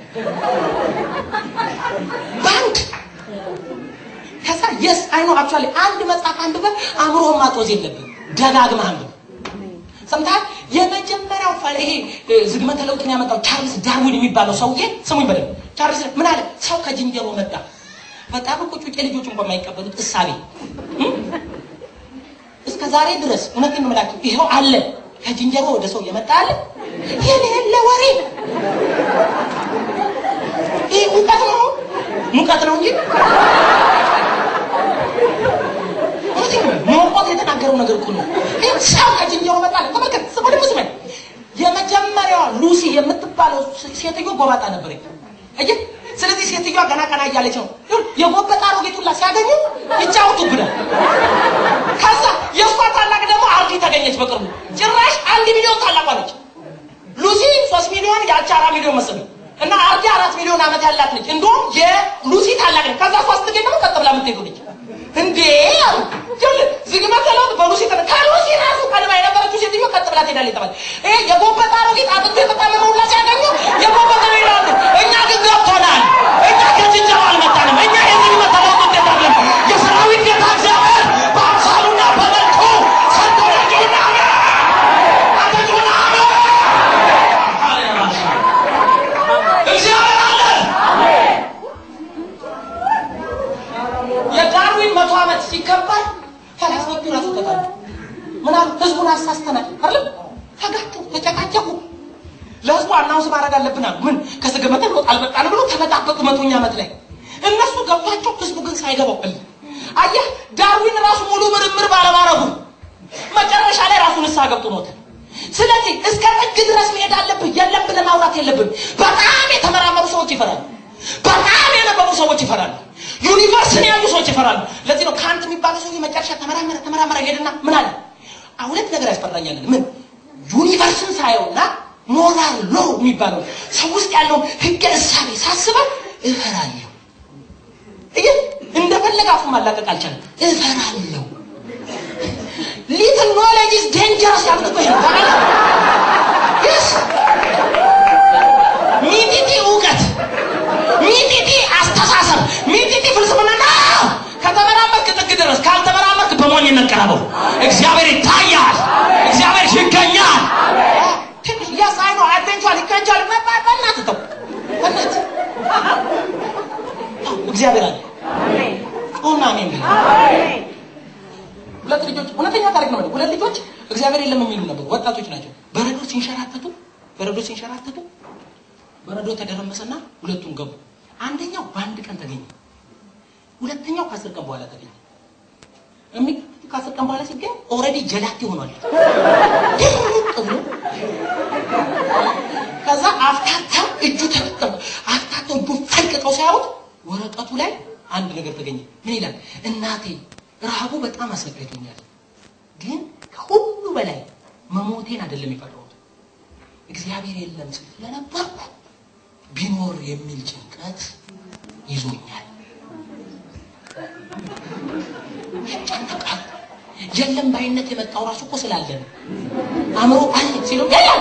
በአንድ ከዛ የስ አይኖ አክቹዋሊ አንድ መጽሐፍ አንብበህ አእምሮህን ማጦዝ የለብን ደጋግመህ አንብብ። ሰምተሃል? የመጀመሪያው ፋ- ይሄ እ፣ ዝግመተ ለውጥን ያመጣው ቻርልስ ዳርዊን የሚባለው ሰውዬ ስሙኝ በደንብ ቻርልስ ምን አለ? ሰው ከዝንጀሮ መጣ። በጣም እኮ ጩጬ ልጆች እንኳን የማይቀበሉት እሳቤ እ? እስከ ዛሬ ድረስ እውነቴን ነው የምላችሁ ይኸው አለ። ከዝንጀሮ ወደ ሰው የመጣ አለ። የሌለ ወሬ ይህ ሙቀት ነው ሙቀት ነው እንጂ እውነቴን ነው ሞቆት የተናገረው ነገር እኮ ነው። ይህ ሰው ከዝንጀሮ መጣ አለ። ተመልከት፣ ስሙ ደግሞ ስማኝ። የመጀመሪያዋ ሉሲ የምትባለው ሴትዮ ጎባጣ ነበረች። አየህ፣ ስለዚህ ሴትዮዋ ገና ቀና እያለች ነው የጎበጣ አሮጊት ሁላ ሲያገኙ ይጫወቱብናል። ከዛ የእሷ ታላቅ ደግሞ አርዲ ተገኘች በቅርቡ። ጭራሽ አንድ ሚሊዮን ታላቋ ነች። ሉሲ ሶስት ሚሊዮን ያቺ አራት ሚሊዮን መሰለኝ እና አርዲ አራት ሚሊዮን ዓመት ያላት ነች። እንደውም የሉሲ ታላቅ ነች። ከዛ እሷ ስትገኝ ደግሞ ቀጥ ብላ የምትሄዱ ነች። እንዴ አሉ ይኸውልህ፣ ዝግመተ ለውጥ በሉሲ ተነ ከሉሲ ራሱ ቀድማ የነበረችው ሴትዮ ቀጥ ብላ ትሄዳለች ተባለ። ይሄ የጎበጣ አሮጊት አጥንቱ የተጣመመ ሁላ ሲያገኙ የጎበጣ ነው ይላሉ። እኛ ግን ገብቶናል። እኛ ከዝንጀሮ አልመጣንም። እኛ የዝግመተ ለውጥ ውጤት አይደለም። የሰራዊት ጌታ እግዚአብሔር በአምሳሉና በመልኩ ሰጥቶናልና አሜን አሜን እግዚአብሔር አለ። የዳርዊን መቶ ዓመት ሲከበር ፈላስፎቹ ራሱ ተጣሉ። ምን አሉ? ህዝቡን አሳስተናል አይደል? ተጋቱ፣ ተጨቃጨቁ። ለህዝቡ አናውንስ ማድረግ አለብን አሉ። ምን ከዝግመተ ለውጥ አልመጣንም ብሎ ተመጣበቁ። መቶኛ ዓመት ላይ እነሱ ገብቷቸው ህዝቡ ግን ሳይገባው ቀለ። አየህ ዳርዊን ራሱ ሙሉ ምርምር ባለማድረጉ መጨረሻ ላይ ራሱ ንስሐ ገብቶ ሞተ። ስለዚህ እስከ ጥግ ድረስ መሄድ አለብህ። የለም ብለህ ማውራት የለብን። በጣም የተመራመሩ ሰዎች ይፈራሉ። በጣም ያነበቡ ሰዎች ይፈራሉ። ዩኒቨርስን ያሉ ሰዎች ይፈራሉ። ለዚህ ነው ካንት የሚባለው ሰው መጨረሻ ተመራመረ ተመራመረ ሄድና ምን አለ? አሁን ሁለት ነገር ያስፈራኛል። ምን ዩኒቨርስን ሳየውና ሞራል ሎ የሚባለው ሰው ውስጥ ያለውን ህገ እሳቤ ሳስበው እፈራለሁ። እየ እንደፈለገ አፉ ማላቀቅ አልቻለም። እፈራለሁ። ሊትል ኖሌጅ ኢዝ ዴንጀረስ ያሉት እኮ ይሄ ነው። ታውቃለህ? Yes. ሚጢጢ እውቀት፣ ሚጢጢ አስተሳሰብ፣ ሚጢጢ ፍልስፍና ነው። ከተመራመርክ ጥግ ድረስ፣ ካልተመራመርክ በሞኝነት ቀረበው። እግዚአብሔር ይታያል፣ እግዚአብሔር ይገኛል። ትንሽ ያስ አይ ነው አድቬንቸር ይከንቻል። በእናትህ ተው፣ በእናትህ እግዚአብሔር አለ። ጩና አሜን በል። ሁለት ልጆች እውነተኛ ታሪክ ነው። ሁለት ልጆች እግዚአብሔር የለም የሚሉ ነበሩ። ወጣቶች ናቸው። በረዶ ሲንሸራተቱ በረዶ ሲንሸራተቱ በረዶ ተደረመሰና ሁለቱም ገቡ። አንደኛው በአንድ ቀን ተገኘ። ሁለተኛው ከአስር ቀን በኋላ ተገኘ። የሚገርምህ ከአስር ቀን በኋላ ሲገኝ ኦልሬዲ ጀላቴ ሆኗል። ድርቅ ብሎ ከዛ አፍታታው እጁ ተጠቀሙ። አፍታታው እጁ ፈልቅቀው ሳያዩት ወረቀቱ ላይ አንድ ነገር ተገኘ። ምን ይላል? እናቴ ረሃቡ በጣም አሰቃይቶኛል፣ ግን ከሁሉ በላይ መሞቴን አይደለም የፈራሁት እግዚአብሔር የለም ስለነበርኩ ቢኖር የሚል ጭንቀት ይዞኛል። ይጨነቃል። የለም ባይነት የመጣው ራሱ እኮ ስላለ ነው። አእምሮ አለ ሲለው የለም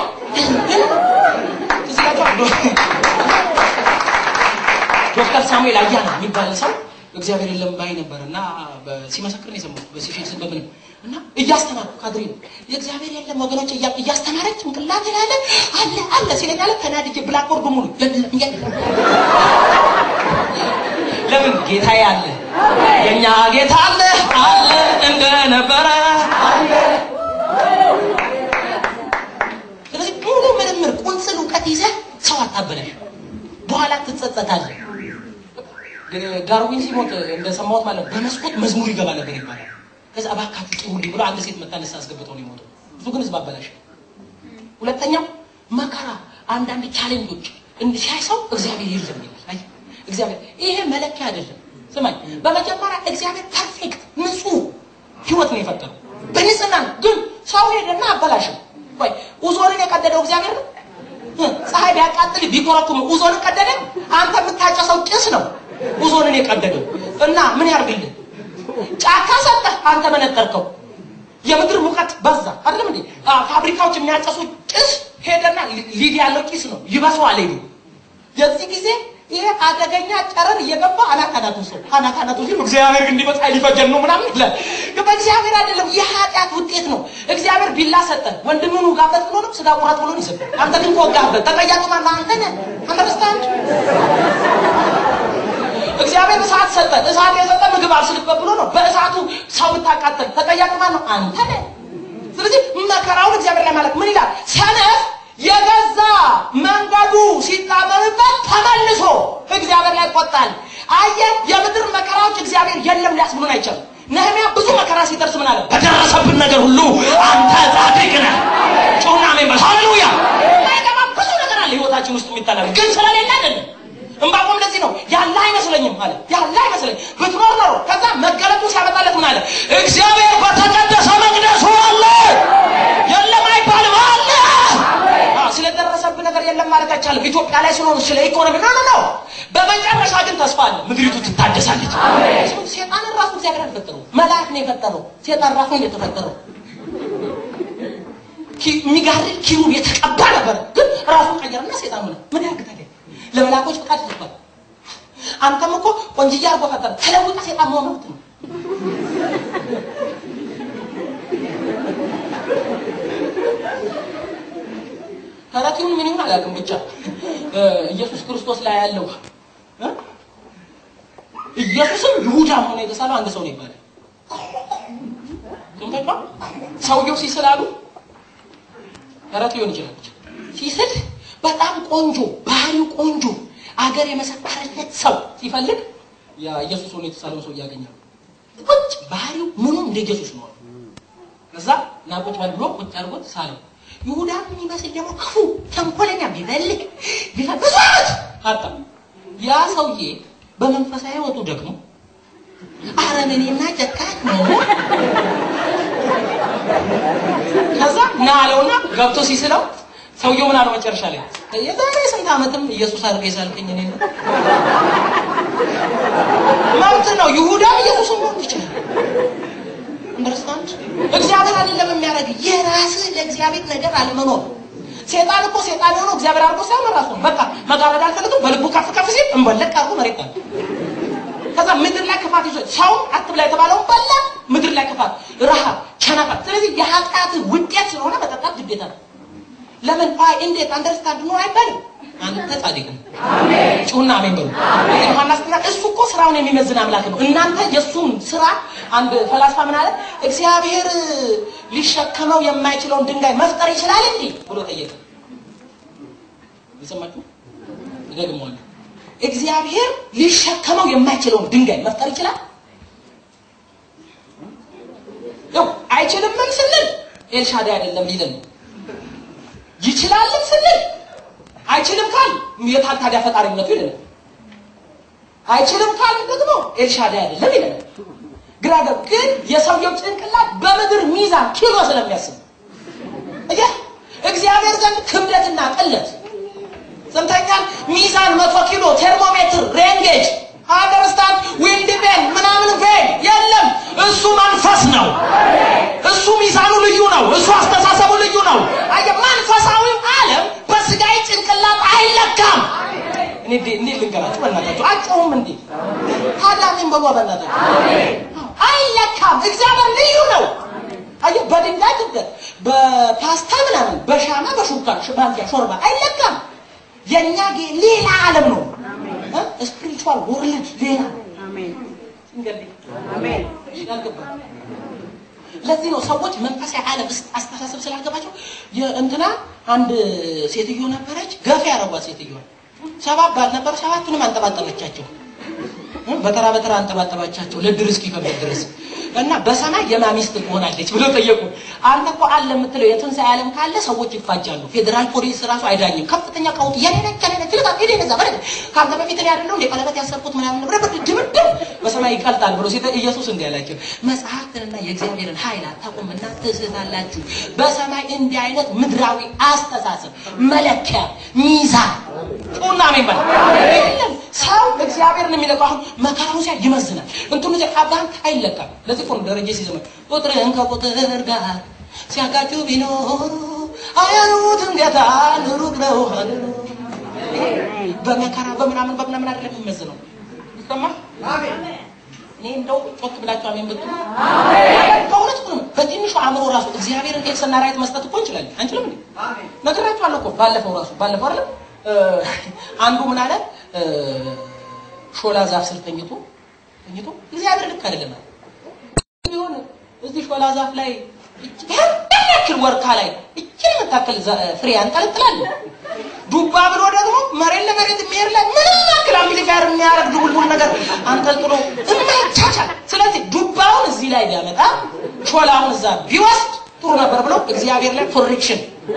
ዶክተር ሳሙኤል አያና የሚባል ሰው እግዚአብሔር የለም ባይ ነበር እና ሲመሰክር ነው የሰማሁት በሲፊክስ በምንም እና እያስተማርኩ ካድሬ ነው የእግዚአብሔር የለም ወገኖች እያስተማረች ጭንቅላት ላይ አለ አለ አለ ሲለኝ አለ ተናድጄ ብላክቦርድ ሙሉ የለም የለም ለምን ጌታዬ አለ የኛ ጌታ አለ አለ እንደነበረ አለ ስለዚህ ሙሉ ምርምር ቁንጽል እውቀት ይዘህ ሰው አታበላሽ በኋላ ትጸጸታለህ ዳርዊን ሲሞት እንደሰማሁት ማለት በመስኮት መዝሙር ይገባ ነበር ይባላል ከዛ እባካችሁ ጭሁልኝ ብሎ አንድ ሴት መታ ንስሐ አስገብተው ነው የሞተው ብዙ ግን ህዝብ አበላሽ ሁለተኛው መከራ አንዳንድ ቻሌንጆች ሲያይ ሰው እግዚአብሔር የለም ይላል አይ እግዚአብሔር ይሄ መለኪያ አይደለም ስማኝ በመጀመሪያ እግዚአብሔር ፐርፌክት ንጹህ ህይወት ነው የፈጠረው በንጽህና ነው ግን ሰው ሄደና አበላሽም ወይ ኡዞንን የቀደደው እግዚአብሔር ነው ፀሐይ ቢያቃጥል ቢኮረኩም ኡዞንን ቀደደ አንተ የምታጨሰው ጭስ ነው ኡዞንን የቀደደው እና ምን ያርግልህ ጫካ ሰጠህ አንተ መነጠርከው የምድር ሙቀት በዛ አይደለም እንዴ ፋብሪካዎች የሚያጨሱ ጭስ ሄደና ሊድ ያለው ጭስ ነው ይበሰዋል ሄዱ የዚህ ጊዜ ይሄ አደገኛ ጨረር እየገባ አናት አናቱ ሰው አናት አናቱ ሲል እግዚአብሔር እንዲህ በፀሐይ ሊፈጀን ነው ምናምን ይላል። ግን በእግዚአብሔር አይደለም፣ የኃጢአት ውጤት ነው። እግዚአብሔር ቢላ ሰጠ፣ ወንድምን ውጋበት ብሎ ነው፣ ስጋ ቁረጥ ብሎ ነው ይሰጠ። አንተ ግን ከወጋህበት ተጠያቂ ማን አንተ ነህ። አንደርስታንድ እግዚአብሔር እሳት ሰጠ፣ እሳት የሰጠ ምግብ አብስልበት ብሎ ነው። በእሳቱ ሰው ብታቃጠል ተጠያቂ ማን ነው? አንተ ነህ። ስለዚህ መከራውን እግዚአብሔር ላይ ማለት ምን ይላል? ሰነፍ የገዛ መንገዱ ሲጣመምበት ተመልሶ እግዚአብሔር ላይ ይቆጣል። አየህ፣ የምድር መከራዎች እግዚአብሔር የለም ሊያስብሉን አይቻልም። ነህሚያ ብዙ መከራ ሲደርስ ምን አለ? በደረሰብን ነገር ሁሉ አንተ ጻድቅ ነህ። ጩና አሜን በል። ሃሌሉያ። ማይገባ ብዙ ነገር አለ ህይወታችን ውስጥ የሚጠላል፣ ግን ስለሌለ አይደለም። እምባቆም ለዚህ ነው ያለ አይመስለኝም አለ። ያለ አይመስለኝ ብትኖር ኖሮ ከዛ መገለጡ ሲያመጣለት ምን አለ? እግዚአብሔር በተቀደሰ መቅደሱ አለ። የለም አይባልም አለ። ስለደረሰብህ ነገር የለም ማለት አይቻልም። ኢትዮጵያ ላይ ስለሆነ ስለ ኢኮኖሚ ነው ነው። በመጨረሻ ግን ተስፋ አለ። ምድሪቱ ትታደሳለች። ሴጣንን ራሱ እግዚአብሔር አልፈጠረው፣ መልአክ ነው የፈጠረው። ሴጣን ራሱ ነው የተፈጠረው። የሚጋርድ ኪሩብ የተቀባ ነበር፣ ግን ራሱን ቀየረና ሴጣን ሆነ። ምን ያግታል? ለመላኮች ፍቃድ ተሰጥቷል። አንተም እኮ ቆንጅዬ አድርጎ ፈጠረ። ተለውጠ ሴጣን መሆን መብት ነው። ተረቲውን ምን ይሁን አላውቅም፣ ብቻ ኢየሱስ ክርስቶስ ላይ ያለው ኢየሱስም ይሁዳም ሆኖ የተሳለው አንድ ሰው ነው ይባላል። ትምተካ ሰውየው ሲስላሉ ተረት ሊሆን ይችላል። ሲስል በጣም ቆንጆ ባህሪው ቆንጆ አገር የመሰከረለት ሰው ሲፈልግ ያ ኢየሱስ ሆኖ የተሳለውን ሰው ያገኛል። ቁጭ ባህሪው ምኑም እንደ ኢየሱስ ነው። ከዛ ና ቁጭ በል ብሎ ቁጭ አድርጎት ሳለው። ይሁዳ የሚመስል ደግሞ ክፉ ተንኮለኛ ቢፈልግ ቢፈልግ ብዙ ዓመት አጣ። ያ ሰውዬ በመንፈሳዊ ህይወቱ ደግሞ አረመኔና ጨካኝ ነው። ከዛ ና አለውና ገብቶ ሲስለው ሰውየው ምን አለው መጨረሻ ላይ የዛሬ ስንት ዓመትም ኢየሱስ አድርገህ የሳልከኝ እኔ ነው። መብት ነው። ይሁዳም ኢየሱስን መሆን ይችላል። አንደርስታንድ እግዚአብሔር አይደለም የሚያደርግ የራስህ ለእግዚአብሔር ነገር አለመኖር። ሴጣን እኮ ሴጣን የሆነው እግዚአብሔር አድርጎ ሳይሆን ራሱ ነው። በቃ መጋረድ አልፈልግም በልቡ ከፍ ከፍ ሲል እንበለቅ አድርጎ መሬት ጣለ። ከዛ ምድር ላይ ክፋት ይዞ ሰው አትብላ የተባለውን በላ። ምድር ላይ ክፋት፣ ረሃብ፣ ቸነፈር። ስለዚህ የኃጢአት ውጤት ስለሆነ መጠጣት ግዴታ ነው። ለምን አይ እንዴት አንደርስታንድ ነው አይባልም። አንተ ጻድቅ ነው። ጩና አሜን በሉ። ዮሐንስ ተና እሱ እኮ ስራውን የሚመዝን አምላክ ነው። እናንተ የእሱን ስራ አንድ ፈላስፋ ምን አለ? እግዚአብሔር ሊሸከመው የማይችለውን ድንጋይ መፍጠር ይችላል እንዴ ብሎ ጠየቀ። የሰማችሁ እደግመዋለሁ። እግዚአብሔር ሊሸከመው የማይችለውን ድንጋይ መፍጠር ይችላል? ያው አይችልምም ስንል ኤልሻዳይ አይደለም ሊለን ነው። ይችላልም ስንል አይችልም ካል የታል ታዲያ ፈጣሪነቱ ይለናል። አይችልም ካል ደግሞ ኤልሻዳይ አይደለም ይለናል። ግራ ገብ ግን የሰውየው ጭንቅላት በምድር ሚዛን ኪሎ ስለሚያስብ እያ እግዚአብሔር ዘንድ ክብደትና ቅለት ሰምተኛል። ሚዛን መቶ ኪሎ ቴርሞሜትር ሬንጌጅ አንደርስታንድ ዊንድ ቬን ምናምን ቬን የለም። እሱ መንፈስ ነው። እሱ ሚዛኑ ልዩ ነው። እሱ አስተሳሰቡ ልዩ ነው። አየህ፣ መንፈሳዊው ዓለም በስጋዊ ጭንቅላት አይለካም። እኔ እንዴ- እንዴት ልንገራችሁ? በእናታችሁ አጨውም እንዴ ታዳሚም በሏ በእናታችሁ አይለካም። እግዚአብሔር ልዩ ነው። አየህ፣ በድንጋይ ክብደት፣ በፓስታ ምናምን፣ በሻማ በሹካ ማንኪያ ሾርባ አይለካም። የእኛ ጌ ሌላ ዓለም ነው። ስፒሪቹዋል ወርልድ ሌላ እንግዲህ ያልገባል። ለዚህ ነው ሰዎች መንፈሳዊ ዓለም ውስጥ አስተሳሰብ ስላልገባቸው የእንትና አንድ ሴትዮ ነበረች፣ ገፊ ያረጓት ሴትዮ ሰባት ባል ነበር፣ ሰባቱንም አንጠባጠበቻቸው። በተራ በተራ አንጠባጠባቻቸው ለድር እስኪከብድ ድረስ እና በሰማይ የማሚስት ትሆናለች ብሎ ጠየቁ። አንተ እኮ አለ የምትለው የትንሣኤ ዓለም ካለ ሰዎች ይፋጃሉ። ፌዴራል ፖሊስ ራሱ አይዳኝም። ከፍተኛ ቀውጥ የኔነች የኔነች ልቃ ሄደ ነዛ በረ ከአንተ በፊት እኔ አይደለሁ እንደ ቀለበት ያሰርኩት ምናምን ንብረ ድምድም በሰማይ ይቀልጣል ብሎ ሴተ ኢየሱስ እንዲህ አላቸው፣ መጽሐፍትንና የእግዚአብሔርን ኃይል አታውቁምና ትስታላችሁ። በሰማይ እንዲህ አይነት ምድራዊ አስተሳሰብ መለኪያ ሚዛን ጩና አሜን በል የለም። ሰው እግዚአብሔርን የሚለካው አሁን መከራውን ሲያ ይመዝናል። እንትኑ ሲያ አባንክ አይለካም። ለዚህ እኮ ነው ደረጀ ሲዘመን ቁጥርን ከቁጥር ጋር ሲያጋጩ ቢኖሩ አያዩትም ጌታን ሩቅ ነው ሀገሩ። በመከራ በምናምን በምናምን አይደለም የሚመዝነው። ይሰማል። እኔ እንደው ጮክ ብላችሁ አሜን ብትሉ በእውነት እኮ ነው። በትንሹ አእምሮ ራሱ እግዚአብሔርን ኤክስ እና ራይት መስጠት እኮ እንችላለን። አንችልም እንዴ? ነግራችኋለሁ እኮ ባለፈው ራሱ ባለፈው አይደለም እ፣ አንዱ ምን አለ እ፣ ሾላ ዛፍ ስር ተኝቶ ተኝቶ እግዚአብሔር ልክ አይደለም አለ። ቢሆን እዚህ ሾላ ዛፍ ላይ ያን ያክል ወርካ ላይ እችን የምታክል ዛ- ፍሬ ያንጠለጥላል። ዱባ ብሎ ደግሞ መሬት ለመሬት የሚሄድ ላይ ምንም ያክል አምፕሊፋየር የሚያደርግ ድቡልቡል ነገር አንጠልጥሎ የማይቻቻል። ስለዚህ ዱባውን እዚህ ላይ ቢያመጣ ሾላውን እዛ ቢወስድ ጥሩ ነበር ብሎ እግዚአብሔር ላይ ፍሪክሽን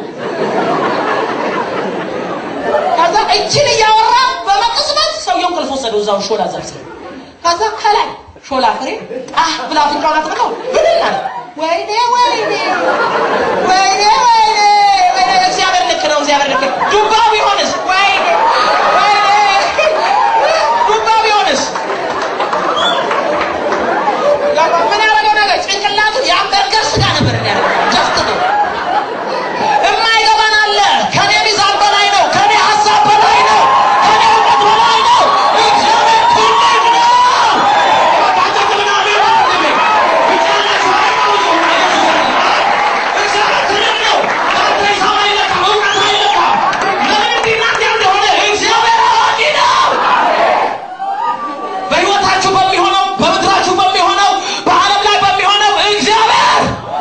ከዛ እችን እያወራ በመቅጽበት ሰውየው እንቅልፍ ወሰደው እዛው ሾላ ዛፍ ስር። ከዛ ከላይ ሾላ ፍሬ ጣህ ብላ አፍንጫውን አጥብቀው ብድን አለ። ወይኔ ወይኔ ወይኔ ወይኔ ወይኔ እግዚአብሔር ልክ ነው፣ እግዚአብሔር ልክ ነው። ዱባ ቢሆንስ? ወይኔ ወይኔ ዱባ ቢሆንስ? ገባ? ምን ያደረገው ነገር ጭንቅላቱ የአምበርገር ስጋ ነበር ያደረገው ጀስት ነው የማይገባን አለ። ከኔ ሚዛን በላይ ነው። ከኔ ሀሳብ በላይ ነው። ከኔ እውቀት በላይ ነው። እግዚአብሔር ትልቅ ነው። እግዚአብሔር ትልቅ ነው። ከአንተ ሂሳብ አይለካም፣ እውቀት አይለካም። ለምን እንዲህ እና እንዲያ እንደሆነ እግዚአብሔር አዋቂ ነው። በሕይወታችሁ በሚሆነው በምድራችሁ በሚሆነው በዓለም ላይ በሚሆነው እግዚአብሔር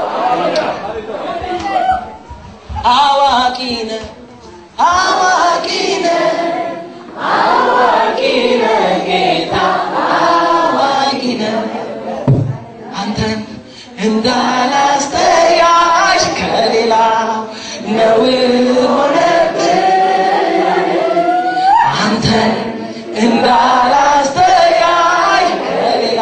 አዋቂ ነህ፣ አዋቂ ነህ፣ አዋቂ ነህ ጌታ አዋቂ ነህ። አንተን እንዳላስተያሽ ከሌላ ነውር ሆነብኝ። አንተን እንዳላስተያሽ ከሌላ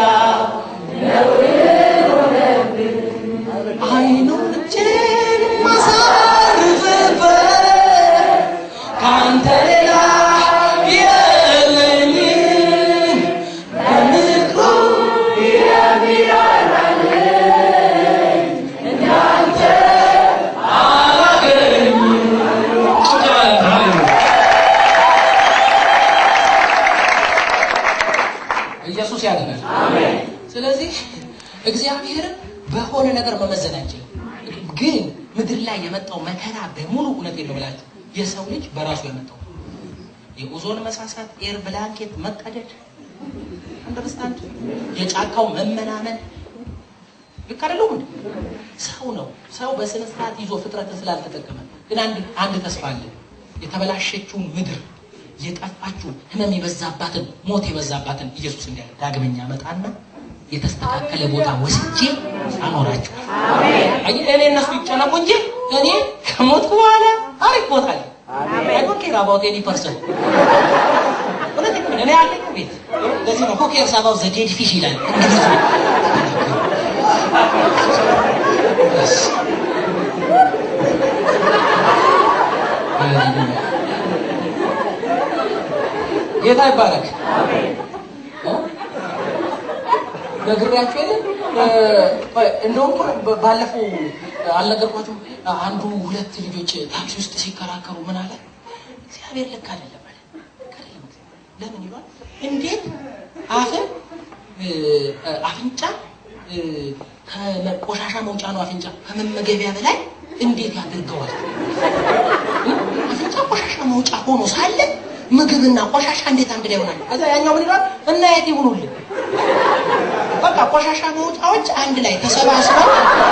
አይኖቼን ማሳርፍበት ከአንተ ሌላ የለኝም። በምክሩ የሚራራልኝ እንዳንተ አላገኝም። ኢየሱስ ያድናል። ስለዚህ እግዚአብሔርን በሆነ ነገር መመዘን አንችልም። ግን ምድር ላይ የመጣው መከራ በሙሉ እውነት ነው ብላችሁ የሰው ልጅ በራሱ ያመጣው የኦዞን መሳሳት፣ ኤር ብላንኬት መቀደድ፣ አንደርስታንድ የጫካው መመናመን ልክ አይደለም እንዴ? ሰው ነው። ሰው በስነ ስርዓት ይዞ ፍጥረትን ስላልተጠቀመ ግን አንድ አንድ ተስፋ አለ። የተበላሸችውን ምድር የጠፋችውን ህመም የበዛባትን ሞት የበዛባትን ኢየሱስ እንዲያለ ዳግመኛ መጣና የተስተካከለ ቦታ ወስጄ አኖራቸው። አየህ እኔ እነሱ ይጨነቁ እንጂ እኔ ከሞትኩ በኋላ አሪፍ ቦታ አለ። አይ ዶንት ኬር አባውት ኤኒ ፐርሰን እውነቴን ነው። እኔ አለኝ ቤት። ለዚህ ነው ሁ ኬርስ አባውት ዘ ዴድ ፊሽ ይላል እንግሊዝ ጌታ ይባረክ። ነግሬያችሁ የለ እንደውም እኮ ባለፈው አልነገርኳችሁም? አንዱ ሁለት ልጆች ታክሲ ውስጥ ሲከራከሩ ምን አለ? እግዚአብሔር ልክ አይደለም አለ። ልክ አይደለም እግዚአብሔር። ለምን ይሏል? እንዴት አፍን አፍንጫ ከቆሻሻ መውጫ ነው። አፍንጫ ከመመገቢያ በላይ እንዴት ያደርገዋል? አፍንጫ ቆሻሻ መውጫ ሆኖ ሳለ ምግብና ቆሻሻ እንዴት አንድ ላይ ይሆናል? ከዛ ያኛው ምን ይላል? እና የት ይሁኑልን? በቃ ቆሻሻ መውጫዎች አንድ ላይ ተሰባስበው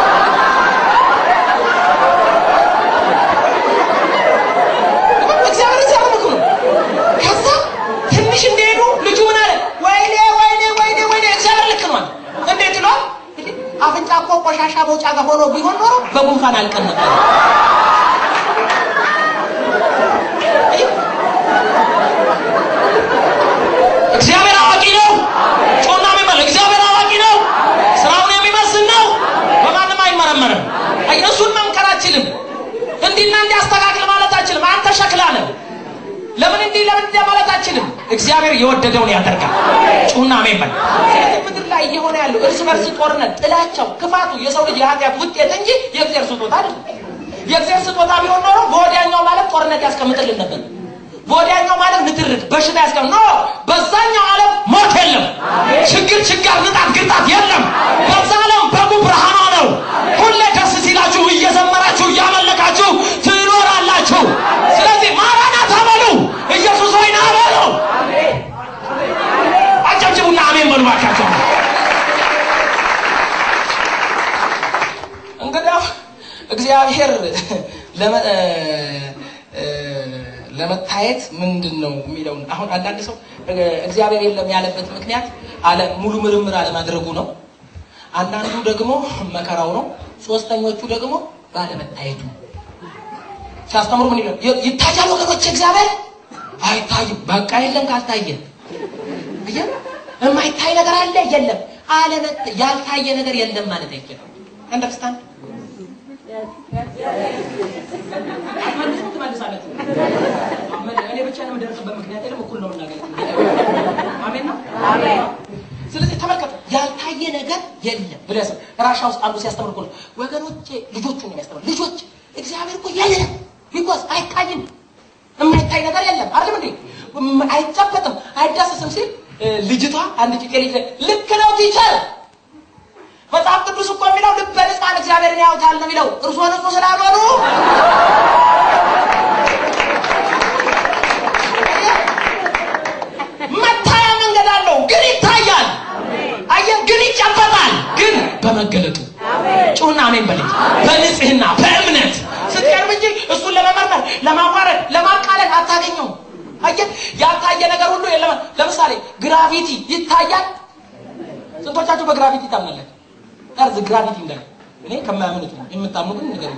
እግዚአብሔር ሲያመልኩ ነው። ከዛ ትንሽ እንደሄዱ ልጁ ምን አለ? ወይኔ ወይኔ ወይኔ ወይኔ እግዚአብሔር ልክ ነው። እንዴት ነው? አፍንጫ እኮ ቆሻሻ መውጫ ጋር ሆኖ ቢሆን ኖሮ በጉንፋን አልቀን ነበር። እግዚአብሔር አዋቂ ነው። ጮና የሚመል እግዚአብሔር አዋቂ ነው። ስራውን የሚመስል ነው። በማንም አይመረመርም። እሱን መምከር አችልም። እንዲህና እንዲህ አስተካክል ማለት አችልም። አንተ ሸክላ ነህ። ለምን እንዲህ ለምን እንዲህ ማለት አችልም። እግዚአብሔር የወደደውን ያደርጋል። ጩና አሜን በል። ስለዚህ ምድር ላይ እየሆነ ያለው እርስ በርስ ጦርነት፣ ጥላቻው፣ ክፋቱ የሰው ልጅ የኃጢአት ውጤት እንጂ የእግዚአብሔር ስጦታ አይደለም። የእግዚአብሔር ስጦታ ቢሆን ኖሮ በወዲያኛው ማለት ጦርነት ያስቀምጥልን ነበር። በወዲያኛው ማለት ንትርክ፣ በሽታ ያስቀም ኖ በዛኛው ዓለም ሞት የለም፣ ችግር፣ ችጋር፣ ንጣት፣ ግርጣት የለም። በዛ ዓለም በጉ ብርሃኗ ነው። ሁሌ ደስ ሲላችሁ እየዘመራችሁ እያመለካችሁ ትኖራላችሁ። ስለዚህ ማራናታ በሉ፣ ኢየሱስ ሆይ ና በሉ። አጨብጭቡና አሜን በሉ ባካቸው። እንግዲያው እግዚአብሔር ለመታየት ምንድን ነው የሚለውን አሁን አንዳንድ ሰው እግዚአብሔር የለም ያለበት ምክንያት አለ ሙሉ ምርምር አለማድረጉ ነው። አንዳንዱ ደግሞ መከራው ነው። ሶስተኞቹ ደግሞ ባለመታየቱ ሲያስተምሩ ምን ይላል? ይታያል ወገኖች፣ እግዚአብሔር አይታይም። በቃ የለም ካልታየ አየ የማይታይ ነገር አለ የለም። አለመት ያልታየ ነገር የለም ማለት አይችልም። አንደርስታንድ ትመልሳለች። እኔ ብቻ ነው የምደርስበት ምክንያት የለም። እኩል ነው የምናገኘው። አሜን ነው። ስለዚህ ተመልከቱ፣ ያልታየ ነገር የለም ብሎ ያሰብ ራሻ ውስጥ አንዱ ሲያስተምር እኮ ነው ወገኖቼ፣ ልጆቹን ነው የሚያስተምር። ልጆች እግዚአብሔር እኮ የለም ቢኮዝ አይታይም፣ የማይታይ ነገር የለም አይደለም እንዴ? አይጨበጥም፣ አይዳሰስም ሲል ልጅቷ አንድ ጭቄ ልጅ ልክ ነው ቲቸር መጽሐፍ ቅዱስ እኮ የሚለው ልበ ንጹሐን እግዚአብሔርን ያዩታል ነው የሚለው። እርሶ ንጹሕ ስላልሆኑ መታያ መንገድ አለው፣ ግን ይታያል። አየህ፣ ግን ይጨበጣል፣ ግን በመገለጡ ጩና አሜን በል። በንጽህና በእምነት ስትቀርብ እንጂ እሱን ለመመርመር ለማዋረድ፣ ለማቃለል አታገኘውም። አየህ፣ ያልታየ ነገር ሁሉ የለም። ለምሳሌ ግራቪቲ ይታያል። ስንቶቻችሁ በግራቪቲ ታምናላችሁ? እርዝ ግራቪቲ እንዳለ እኔ ከማያምኑት ነው የምታምኑ ግን ነገር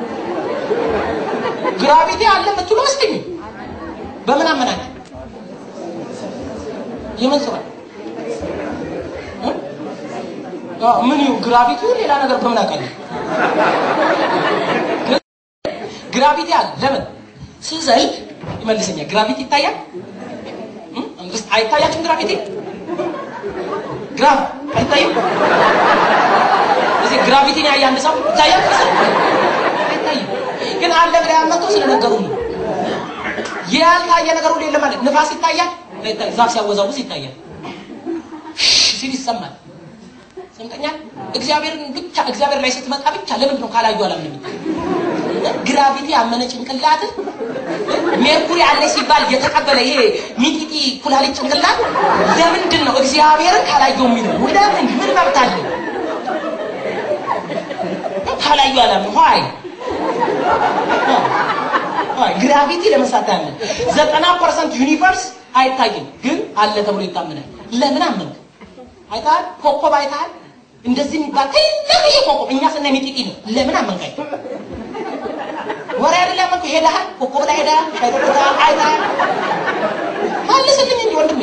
ግራቪቲ አለ የምትሉ መስለኝ በምን አመናችሁ? የምን ስራ ምን ይሁ ግራቪቲ ሌላ ነገር በምን አውቃለሁ? ግራቪቲ አለ። ለምን ስዘል ይመልሰኛል። ግራቪቲ ይታያል። አይታያችሁም? ግራቪቲ ግራፍ አይታይም። እዚህ ግራቪቲን ያየ አንድ ሰው ይታያል? አይታይም። ግን አለ ብላ ያመጣው ስለነገሩ ነው። ያልታየ ነገር ሁሉ የለም ማለት ንፋስ ይታያል፣ አይታይም። ዛፍ ሲያወዛውዝ ይታያል፣ ሲል ይሰማል። ሰምተኛል። እግዚአብሔርን ብቻ እግዚአብሔር ላይ ስትመጣ ብቻ ለምንድን ነው ካላዩ አላምንም? ግራቪቲ ያመነ ጭንቅላት ሜርኩሪ አለ ሲባል የተቀበለ ይሄ ሚጢጢ ኩላሊት ጭንቅላት ለምንድን ነው እግዚአብሔርን ካላየው የሚለው? ለምን ምን መብት አለ? ካላዩ አላምንም። ሆይ ሆይ ግራቪቲ ለመሳት ያለ ዘጠና ፐርሰንት ዩኒቨርስ አይታይም፣ ግን አለ ተብሎ ይታመናል። ለምን አመንክ? አይተሃል? ኮከብ አይተሃል? እንደዚህ የሚባል ትልቅዬ ኮከብ እኛ ስናይ ሚጢጢ ነው። ለምን አመንካኝ? ወሬ አይደለም ያመንኩ። ሄደሃል? ኮከብ ላይ ሄደሃል? ሻይ ጠጥተሃል? አይተሃል? መልስልኝ እንጂ ወንድሜ።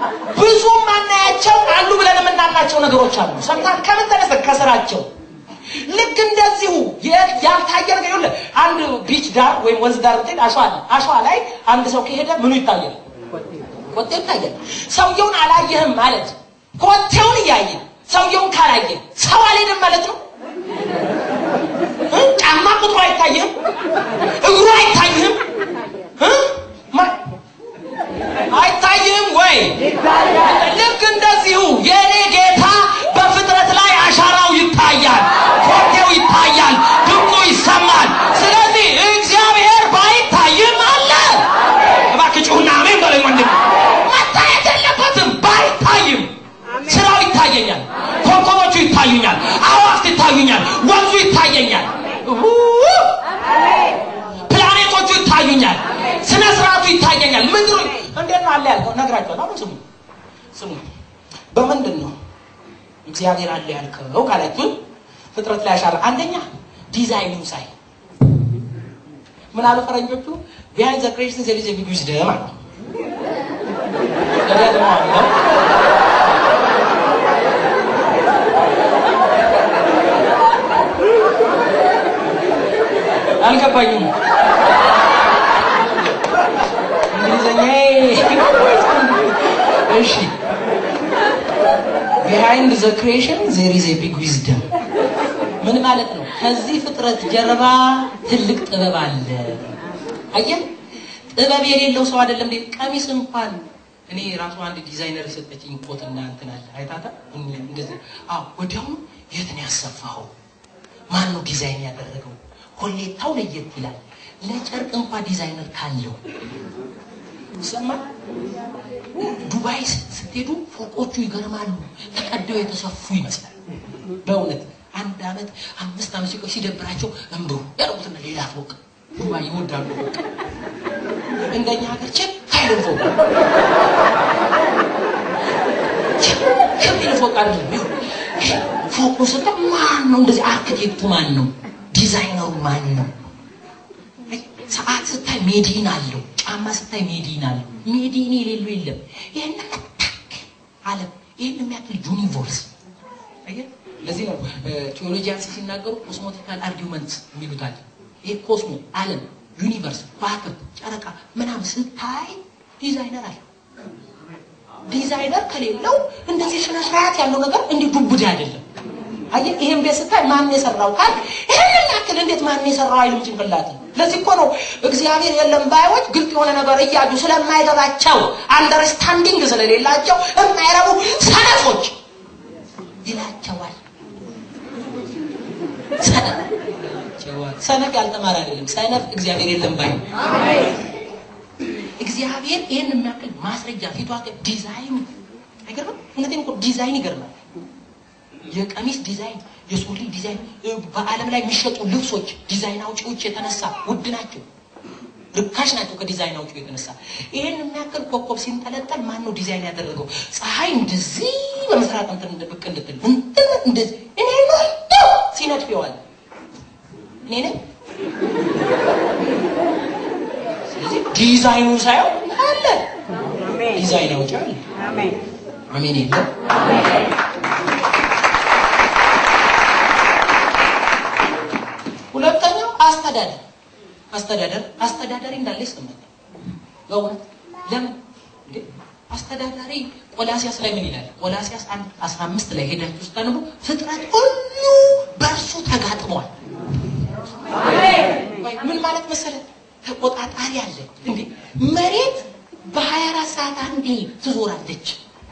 ብዙ ማናያቸው አሉ ብለን የምናምናቸው ነገሮች አሉ። ሰምተሃል? ከምን ተነስተህ? ከስራቸው ልክ እንደዚሁ የ- ያልታየ ነገር ይኸውልህ፣ አንድ ቢች ዳር ወይም ወንዝ ዳር ብትሄድ አሸዋ አለ። አሸዋ ላይ አንድ ሰው ከሄደ ምኑ ይታያል? ኮቴው ይታያል። ሰውየውን አላየህም ማለት ኮቴውን እያየ ሰውየውን ካላየ ሰው አልሄድም ማለት ነው። እ? ጫማ ቁጥሩ አይታይህም፣ እግሩ አይታይህም፣ እ? ማ- አይታይህም ወይ? ልክ እንደዚሁ የእኔ ጌታ በፍጥረት ላይ አሻራው ይታያል፣ ኮቴው ይታያል፣ ድምፁ ይሰማል። ስለዚህ እግዚአብሔር ባይታይም አለ። እባክህ ጩሁና አሜን በለኝ ወንድም። መታየት የለበትም ባይታይም ስራው ይታየኛል፣ ኮከቦቹ ይታዩኛል፣ አዋፍት ይታዩኛል፣ ወንዙ ይታየኛል፣ ው- ፕላኔቶቹ ይታዩኛል፣ ስነ ስርዓቱ ይታየኛል። ምድሩ እንዴት ነው አለ ያልከው ነግራቸዋል። አሁን ስሙ ስሙ በምንድን ነው እግዚአብሔር አለ ያልከው ካላችሁ ፍጥረት ላይ ያሻረ አንደኛ ዲዛይኑን ሳይ ምን አሉ ፈረንጆቹ ቢሃይንድ ዘ ክሬሽን ዜር ኢዝ ኤ ቢግ ዊዝደም አሉ። እደግመዋለሁ። አልገባኝም። እንግሊዘኛ እሺ ቢሃይንድ ዘ ክሬሽን ዜር ኢዝ ኤ ቢግ ዊዝደም ምን ማለት ነው? ከዚህ ፍጥረት ጀርባ ትልቅ ጥበብ አለ። አየህ፣ ጥበብ የሌለው ሰው አይደለም እንዴ? ቀሚስ እንኳን እኔ ራሱ አንድ ዲዛይነር የሰጠችኝ ኮት እና እንትን አለ አይታታ እንደዚህ። አዎ፣ ወዲያውኑ የት ነው ያሰፋኸው? ማን ነው ዲዛይን ያደረገው? ኮሌታው ለየት ይላል። ለጨርቅ እንኳን ዲዛይነር ካለው ሰማ ዱባይ ስትሄዱ ፎቆቹ ይገርማሉ። ተቀደው የተሰፉ ይመስላል። በእውነት አንድ አመት አምስት አመት ሲቆይ ሲደብራቸው እንብሩ ያደርጉትና ሌላ ፎቅ ዱባይ ይወዳሉ። ፎቅ እንደኛ ሀገር ቼክ ሀይልን ፎቅ ከሚል ፎቅ አይደለም። ይኸው ፎቁ ስታ ማን ነው እንደዚህ አርክቴክቱ ማን ነው? ዲዛይነሩ ማን ነው? ሰዓት ስታይ ሜዲን አለው። ጫማ ስታይ ሜዲን አለው። ሜዲን የሌለው የለም። ይህን ዓለም ይህን የሚያክል ዩኒቨርስ አየህ። ለዚህ ነው ቴዎሎጂያንስ ሲናገሩ ኮስሞቲካል አርጊመንት የሚሉታል። ይህ ኮስሞ ዓለም፣ ዩኒቨርስ፣ ከዋክብት፣ ጨረቃ ምናምን ስታይ ዲዛይነር አለው። ዲዛይነር ከሌለው እንደዚህ ስነ ስርዓት ያለው ነገር እንዲህ ዱብዳ አይደለም። አየህ ይሄን ቤት ስታይ ማን የሰራው ካል ይሄንን ያክል እንዴት ማን የሰራው አይልም ጭንቅላት። ለዚህ እኮ ነው እግዚአብሔር የለም ባዮች ግልጥ የሆነ ነገር እያዩ ስለማይገባቸው አንደርስታንዲንግ ስለሌላቸው የማይረቡ ሰነፎች ይላቸዋል። ሰነፍ ይላቸዋል። ሰነፍ ያልተማረ አይደለም። ሰነፍ እግዚአብሔር የለም ባይ እግዚአብሔር ይህን የሚያክል ማስረጃ ፊቷ ዲዛይን አይገርምም? እውነቴን እኮ ዲዛይን ይገርማል። የቀሚስ ዲዛይን፣ የሱሪ ዲዛይን፣ በዓለም ላይ የሚሸጡ ልብሶች ዲዛይን አውጪዎች የተነሳ ውድ ናቸው፣ ርካሽ ናቸው ከዲዛይን አውጪው የተነሳ። ይህን የሚያክል ኮከብ ሲንጠለጠል ማን ነው ዲዛይን ያደረገው? ፀሐይ እንደዚህ በምስራቅ እንትን እንደ ብቅ እንድትል እንትን እንደዚህ እኔ ነው ሲነድፍ ይዋል እኔ ነኝ። ስለዚህ ዲዛይኑ ሳየው አለ ዲዛይን አውጪ አለ። አሜን የለም ሁለተኛው አስተዳደር አስተዳደር አስተዳዳሪ እንዳለ ይሰማኛል። በእውነት ለምን እንዴ አስተዳዳሪ ቆላሲያስ ላይ ምን ይላል? ቆላሲያስ 1 15 ላይ ሄዳችሁ ስታነቡ ፍጥረት ሁሉ በእርሱ ተጋጥሟል። ምን ማለት መሰለ? ተቆጣጣሪ አለ እንዴ መሬት በ24 ሰዓት አንዴ ትዞራለች።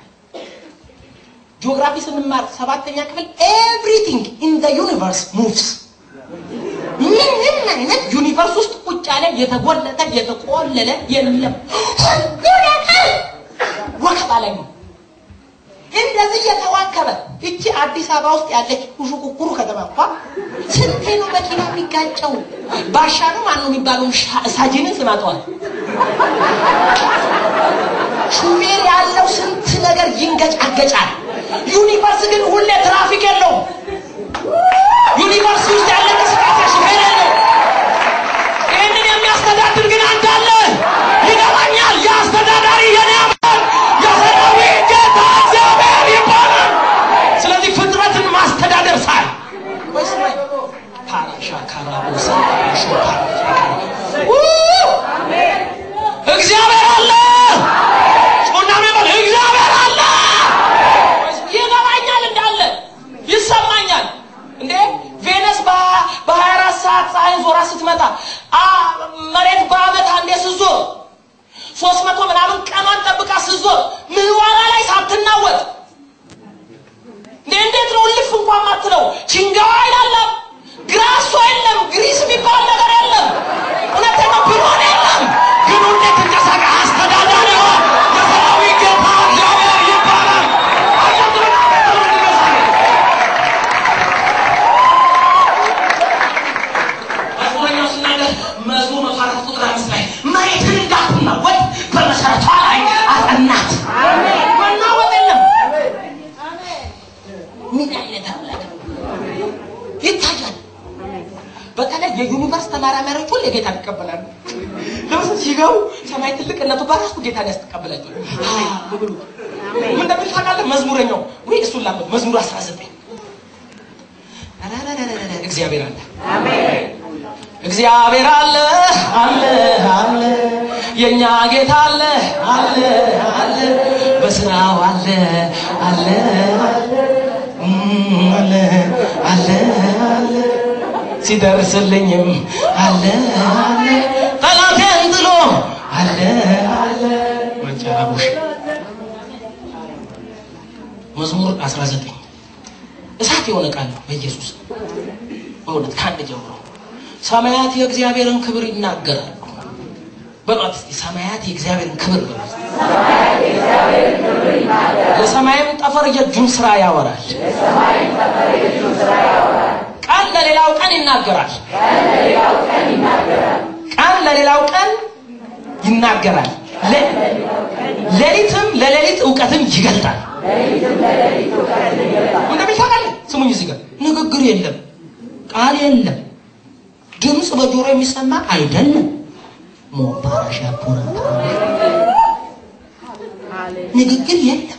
ጂኦግራፊ ስንማር ሰባተኛ ክፍል ኤቭሪቲንግ ኢን ዘ ዩኒቨርስ ሙቭስ ምንም አይነት ዩኒቨርስ ውስጥ ቁጭ ያለ የተጎለተ የተቆለለ የለም። ሁሉ ነገር ወከባ ላይ ነው። እንደዚህ እየተዋከበ እቺ አዲስ አበባ ውስጥ ያለች ኩሹኩኩሩ ከተማ እንኳ ስንቴ ነው መኪና የሚጋጨው? ባሻ ነው ማን ነው የሚባለው? ሳጅንን ስማተዋል። ሹፌር ያለው ስንት ነገር ይንገጫገጫል። ዩኒቨርስ ግን ሁሌ ትራፊክ የለውም። ዩኒቨርስ ውስጥ ያለ እንቅስቃሴ ሹፌር የለው። ይህንን የሚያስተዳድር ግን አንተ አለ። ይገባኛል። የአስተዳዳሪ የኔ አምላክ የሰራዊት ጌታ እግዚአብሔር ይባላል። ስለዚህ ፍጥረትን ማስተዳደር ሳይ ወይ ስማኝ፣ ነው። ችንጋዋ አይደለም፣ ግራሶ የለም፣ ግሪስ የሚባል ነገር የለም። እውነተኛ ብሎን የለም። ግን ሁሌ ትንቀሳቀ አስተዳዳሪ የሰራዊት ጌታ እግዚአብሔር ይባላል። አያትምን አያትምን ትነሳለች መዝሙረኛው ሲናገር መዝሙር መቶ አራት ቁጥር አምስት ላይ መሬትን እንዳትናወጥ በመሰረቷ ላይ አጸናት። መናወጥ የለም። ምን አይነት አምላክ ነው? ይታያል። በተለይ የዩኒቨርስ ተመራማሪዎች ሁሌ ጌታን ይቀበላሉ። ለምሳሌ ሲገቡ ሰማይ ትልቅነቱ በራሱ ጌታን ያስተቀበላቸዋል። ብሉ ምን እንደሚል ታውቃለህ? መዝሙረኛው ወይ እሱን ላምጥ መዝሙር 19 እግዚአብሔር አለ እግዚአብሔር አለ አለ አለ የኛ ጌታ አለ አለ አለ በስራው አለ አለ እም፣ አለ አለ አለ ሲደርስልኝም አለ አለ ጠላቴን ጥሎ አለ አለ መጨረሻ መዝሙር 19 እሳት የሆነ ቃል ነው በኢየሱስ በእውነት ከአንድ ጀምሮ ሰማያት የእግዚአብሔርን ክብር ይናገራሉ። በሏት እስቲ ሰማያት የእግዚአብሔርን ክብር በሉ። የሰማይም ጠፈር የእጁን ስራ ያወራል። ቀን ለሌላው ቀን ይናገራል። ቀን ለሌላው ቀን ይናገራል። ለ- ሌሊትም ለሌሊት እውቀትን ይገልጣል። እንደሚል ታውቃለህ? ስሙኝ እዚህ ጋር ንግግር የለም፣ ቃል የለም፣ ድምፅ በጆሮ የሚሰማ አይደለም። ሞባራሻ ፑራ ንግግር የለም፣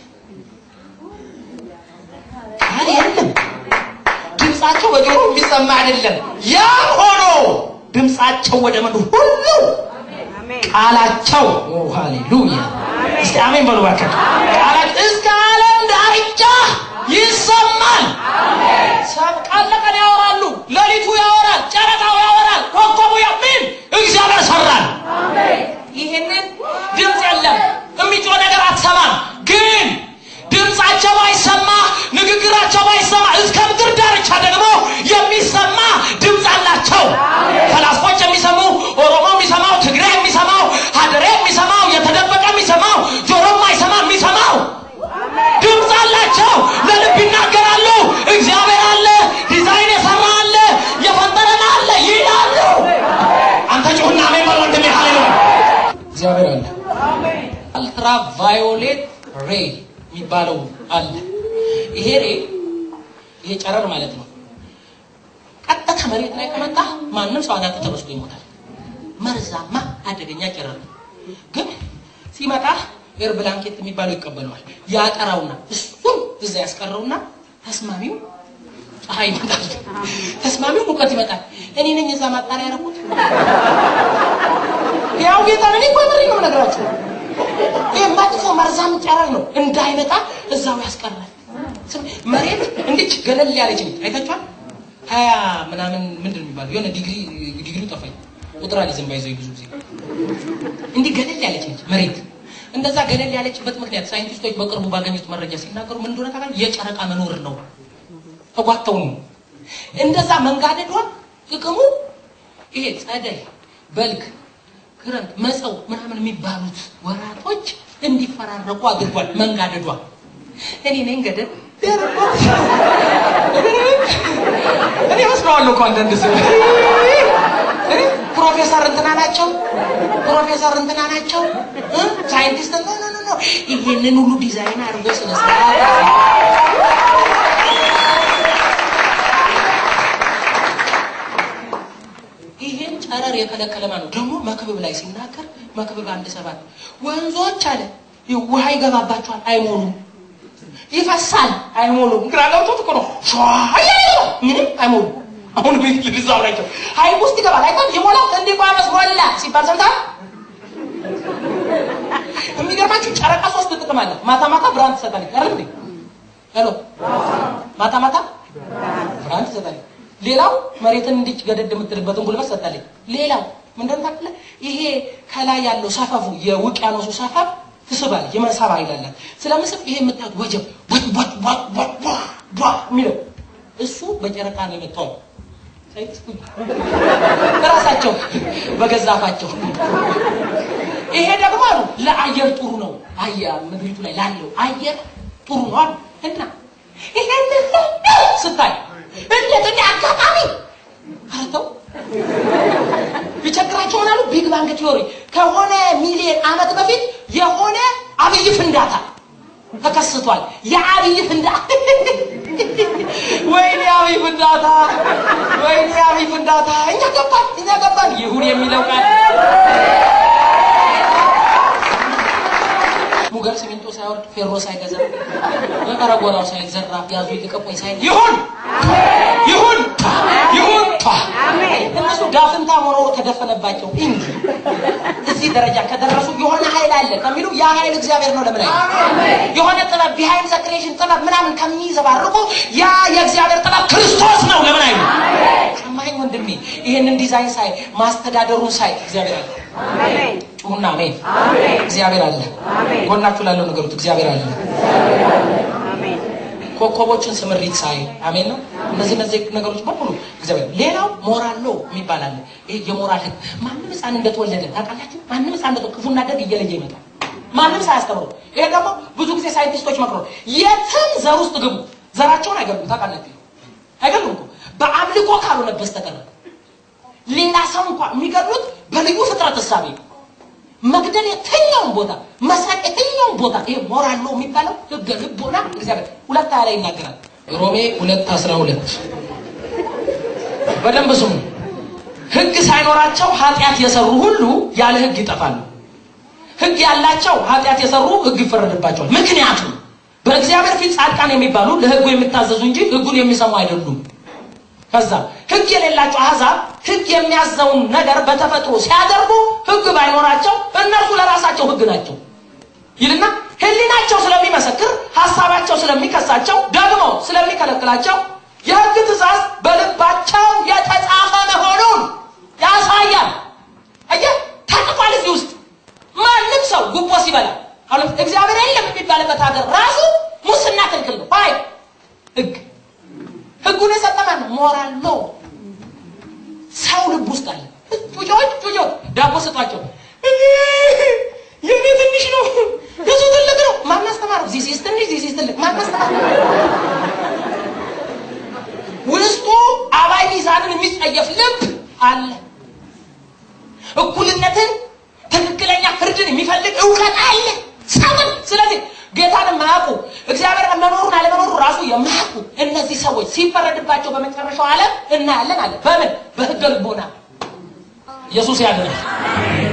ቃል የለም፣ ድምፃቸው በጆሮ የሚሰማ አይደለም። ያም ሆኖ ድምፃቸው ወደ ምድር ሁሉ ቃላቸው ኦ ሃሌሉያ እስቲ አሜን በሉ እባክህ ቃላቸው እስከ ዓለም ዳርቻ ይሰማል ሰብ ቃል ለቀን ያወራሉ ሌሊቱ ያወራል ጨረቃው ያወራል ኮከቡ ምን እግዚአብሔር ሰራል ይህንን ድምፅ የለም የሚጮህ ነገር አትሰማም ግን ድምፃቸው ባይሰማ ንግግራቸው ባይሰማ እስከ ምድር ዳርቻ ደግሞ የሚሰማ ድምፅ አላቸው ፈላስፎች የሚሰሙ ኦሮሞ የሚሰማው ትግሬ የሚሰማው ሀደሬ የሚሰማው የተደበቀ የሚሰማው ጆሮ ማይሰማ የሚሰማው ድምፅ አላቸው ለልብ ይናገራሉ እግዚአብሔር አለ ዲዛይን የሰራ አለ የፈጠረን አለ ይላሉ አንተ ጩሁና አሜን በል ወንድሜ ሃሌሉያ እግዚአብሔር አለ አልትራ ቫዮሌት ሬ የሚባለው አለ ይሄ ሬ ይሄ ጨረር ማለት ነው ቀጥታ መሬት ላይ ከመጣ ማንም ሰው አናቱ ተበስቶ ይሞታል መርዛማ አደገኛ ጨረር ነው ግን ሲመጣ ኤር ብላንኬት የሚባለው ይቀበለዋል ያጠራውና እሱም እዛ ያስቀረውና ተስማሚው ፀሐይ ይመጣል ተስማሚው ሙቀት ይመጣል እኔ ነኝ እዛ ማጣሪያ ያደረኩት ያው ጌታ እኔ እኮ ምሪ ነው የምነግራችሁ ይህ መጥፎ መርዛም ጨረር ነው እንዳይመጣ እዛው ያስቀራል ስም- መሬት እንዲች ገለል ያለች ነች አይታችኋል ሀያ ምናምን ምንድን ነው የሚባለው የሆነ ዲግሪ ዲግሪ ጠፋኝ ቁጥር አልይዝም ባይዘው ብዙ ጊዜ እንዲህ ገለል ያለች ነች መሬት እንደዛ ገለል ያለችበት ምክንያት ሳይንቲስቶች በቅርቡ ባገኙት መረጃ ሲናገሩ ምን እንደሆነ ታውቃለህ የጨረቃ መኖር ነው ተጓተው ነው እንደዛ መንጋደዷ ጥቅሙ ይሄ ጸደይ በልግ ክረምት መጸው ምናምን የሚባሉት ወራቶች እንዲፈራረቁ አድርጓል መንጋደዷ እኔ ነኝ ገደል እኔ መስለዋለሁ እኮ አንዳንድ ሰው እኔ ፕሮፌሰር እንትና ናቸው ፕሮፌሰር እንትና ናቸው እ? ሳይንቲስት ኖ ኖ ኖ ኖ ይሄንን ሁሉ ዲዛይን አድርጎ ስነ ስርዓት ይሄን ጨረር የከለከለ ማን ነው? ደግሞ መክብብ ላይ ሲናገር መክብብ አንድ ሰባት ወንዞች አለ ውሃ ይገባባቸዋል አይሞሉም፣ ይፈሳል አይሞሉም። ግራ ገብቶት እኮ ነው ሸዋ እያለ ነው። ምንም አይሞሉም። አሁን ቤት ልብዛው ናቸው ሀይቅ ውስጥ ይገባል አይታል ይሞላል። እንዲህ ቋመስ ሞላ ሲባል ሰምታል። የሚገርማችሁ ጨረቃ ሶስት ጥቅም አለ። ማታ ማታ ብርሃን ትሰጣለች አይደል እንዴ? ሄሎ ማታ ማታ ብርሃን ትሰጣለች። ሌላው መሬትን እንዲች ገደድ የምትልበትን ጉልበት ሰጣለች። ሌላው ምንድን ነው ታውቃለህ? ይሄ ከላይ ያለው ሰፈፉ የውቅያኖሱ ሰፈፍ ትስባል፣ የመሳብ ኃይል አላት። ስለምስብ ይሄ የምታዩት ወጀብ ወጥ ወጥ ወጥ ወጥ ዋ ዋ የሚለው እሱ በጨረቃ ነው የመጣው። ራሳቸው በገዛ አፋቸው ይሄ ደግሞ አሉ ለአየር ጥሩ ነው። አያ ምድሪቱ ላይ ላለው አየር ጥሩ ነው አሉ እና ይሄን ስታይ እንዴት እንደ አጋጣሚ አረተው ቢቸግራቸው ምን አሉ? ቢግ ባንግ ቲዮሪ ከሆነ ሚሊዮን ዓመት በፊት የሆነ አብይ ፍንዳታ ተከስቷል። የአብይ ፍንዳታ ወይኔ አብይ ፍንዳታ፣ ወይኔ አብይ ፍንዳታ። እኛ ገባን፣ እኛ ገባን። ይሁን የሚለው ቃል ሙገር ሲሚንቶ ሳይወርድ ፌሮ ሳይገዛ በቀረጎራው ሳይዘራ ያዙ ይልቀቁኝ ሳይ ይሁን ይሁን ይሁን እነሱ ዳፍንታ መኖሩ ተደፈነባቸው እንጂ እዚህ ደረጃ ከደረሱ የሆነ ኃይል አለ ከሚሉ ያ ኃይል እግዚአብሔር ነው። ለምን የሆነ ጥበብ ቢሃይንድ ዘ ክሬሽን ጥበብ ምናምን ከሚዘባርቁ ያ የእግዚአብሔር ጥበብ ክርስቶስ ነው። ለምን አይሉ ሰማኝ ወንድሜ። ይህንን ዲዛይን ሳይ ማስተዳደሩን ሳይ እግዚአብሔር አለ። ጩሁና አሜን። እግዚአብሔር አለ። ጎናችሁ ላለው ነገሩት እግዚአብሔር አለ። ኮከቦችን ስምሪት ሳይ አሜን ነው። እነዚህ እነዚህ ነገሮች በሙሉ እግዚአብሔር። ሌላው ሞራል ሎ የሚባል አለ። ይሄ የሞራል ህግ ማንም ህፃን እንደተወለደ ታውቃላችሁ። ማንም ህፃን እንደተወለደ ክፉና ደግ እየለየ ይመጣል። ማንም ሳያስተምሩ። ይሄ ደግሞ ብዙ ጊዜ ሳይንቲስቶች መክረው የትም ዘር ውስጥ ግቡ ዘራቸውን አይገሉም። ታውቃላችሁ፣ አይገሉም እኮ በአምልኮ ካልሆነ በስተቀር ሌላ ሰው እንኳን የሚገድሉት በልዩ ፍጥረት እሳቤ መግደል የትኛውን ቦታ መስረቅ የትኛውን ቦታ ይሄ ሞራል ነው የሚባለው ህገ ልቦና እግዚአብሔር ሁለት ሀያ ላይ ይናገራል። ሮሜ ሁለት አስራ ሁለት በደንብ ስሙ። ህግ ሳይኖራቸው ኃጢአት የሰሩ ሁሉ ያለ ህግ ይጠፋሉ። ህግ ያላቸው ኃጢአት የሰሩ ህግ ይፈረድባቸዋል። ምክንያቱም በእግዚአብሔር ፊት ጻድቃን የሚባሉ ለህጉ የሚታዘዙ እንጂ ህጉን የሚሰሙ አይደሉም። ከዛ ህግ የሌላቸው አሕዛብ ህግ የሚያዘውን ነገር በተፈጥሮ ሲያደርጉ ህግ ባይኖራቸው እነርሱ ለራሳቸው ህግ ናቸው ይልና ህሊናቸው ስለሚመሰክር ሀሳባቸው ስለሚከሳቸው ደግሞ ስለሚከለክላቸው የህግ ትእዛዝ በልባቸው የተጻፈ መሆኑን ያሳያል። አየህ፣ ተጽፏል እዚህ ውስጥ ማንም ሰው ጉቦ ሲበላ አሁን እግዚአብሔር የለም የሚባልበት ሀገር ራሱ ሙስና ክልክል ነው። አይ ህግ ህጉን የሰጠ ማን ነው? ሞራል ነው። ሰው ልብ ውስጥ አለ። ጩጮች ጩጮች ዳቦ ስጧቸው። የኔ ትንሽ ነው የሱ ትልቅ ነው። ማን አስተማረው? ዚሲስ ትንሽ ዚሲስ ትልቅ ማን አስተማረው? ውስጡ አባይ ሚዛንን የሚጸየፍ ልብ አለ። እኩልነትን፣ ትክክለኛ ፍርድን የሚፈልግ እውቀት አለ ሰውን ስለዚህ ጌታን የማያውቁ እግዚአብሔር መኖሩን አለመኖሩ ራሱ የማያውቁ እነዚህ ሰዎች ሲፈረድባቸው በመጨረሻው ዓለም እናያለን አለ። በምን በህገ ልቦና ኢየሱስ ያድናል።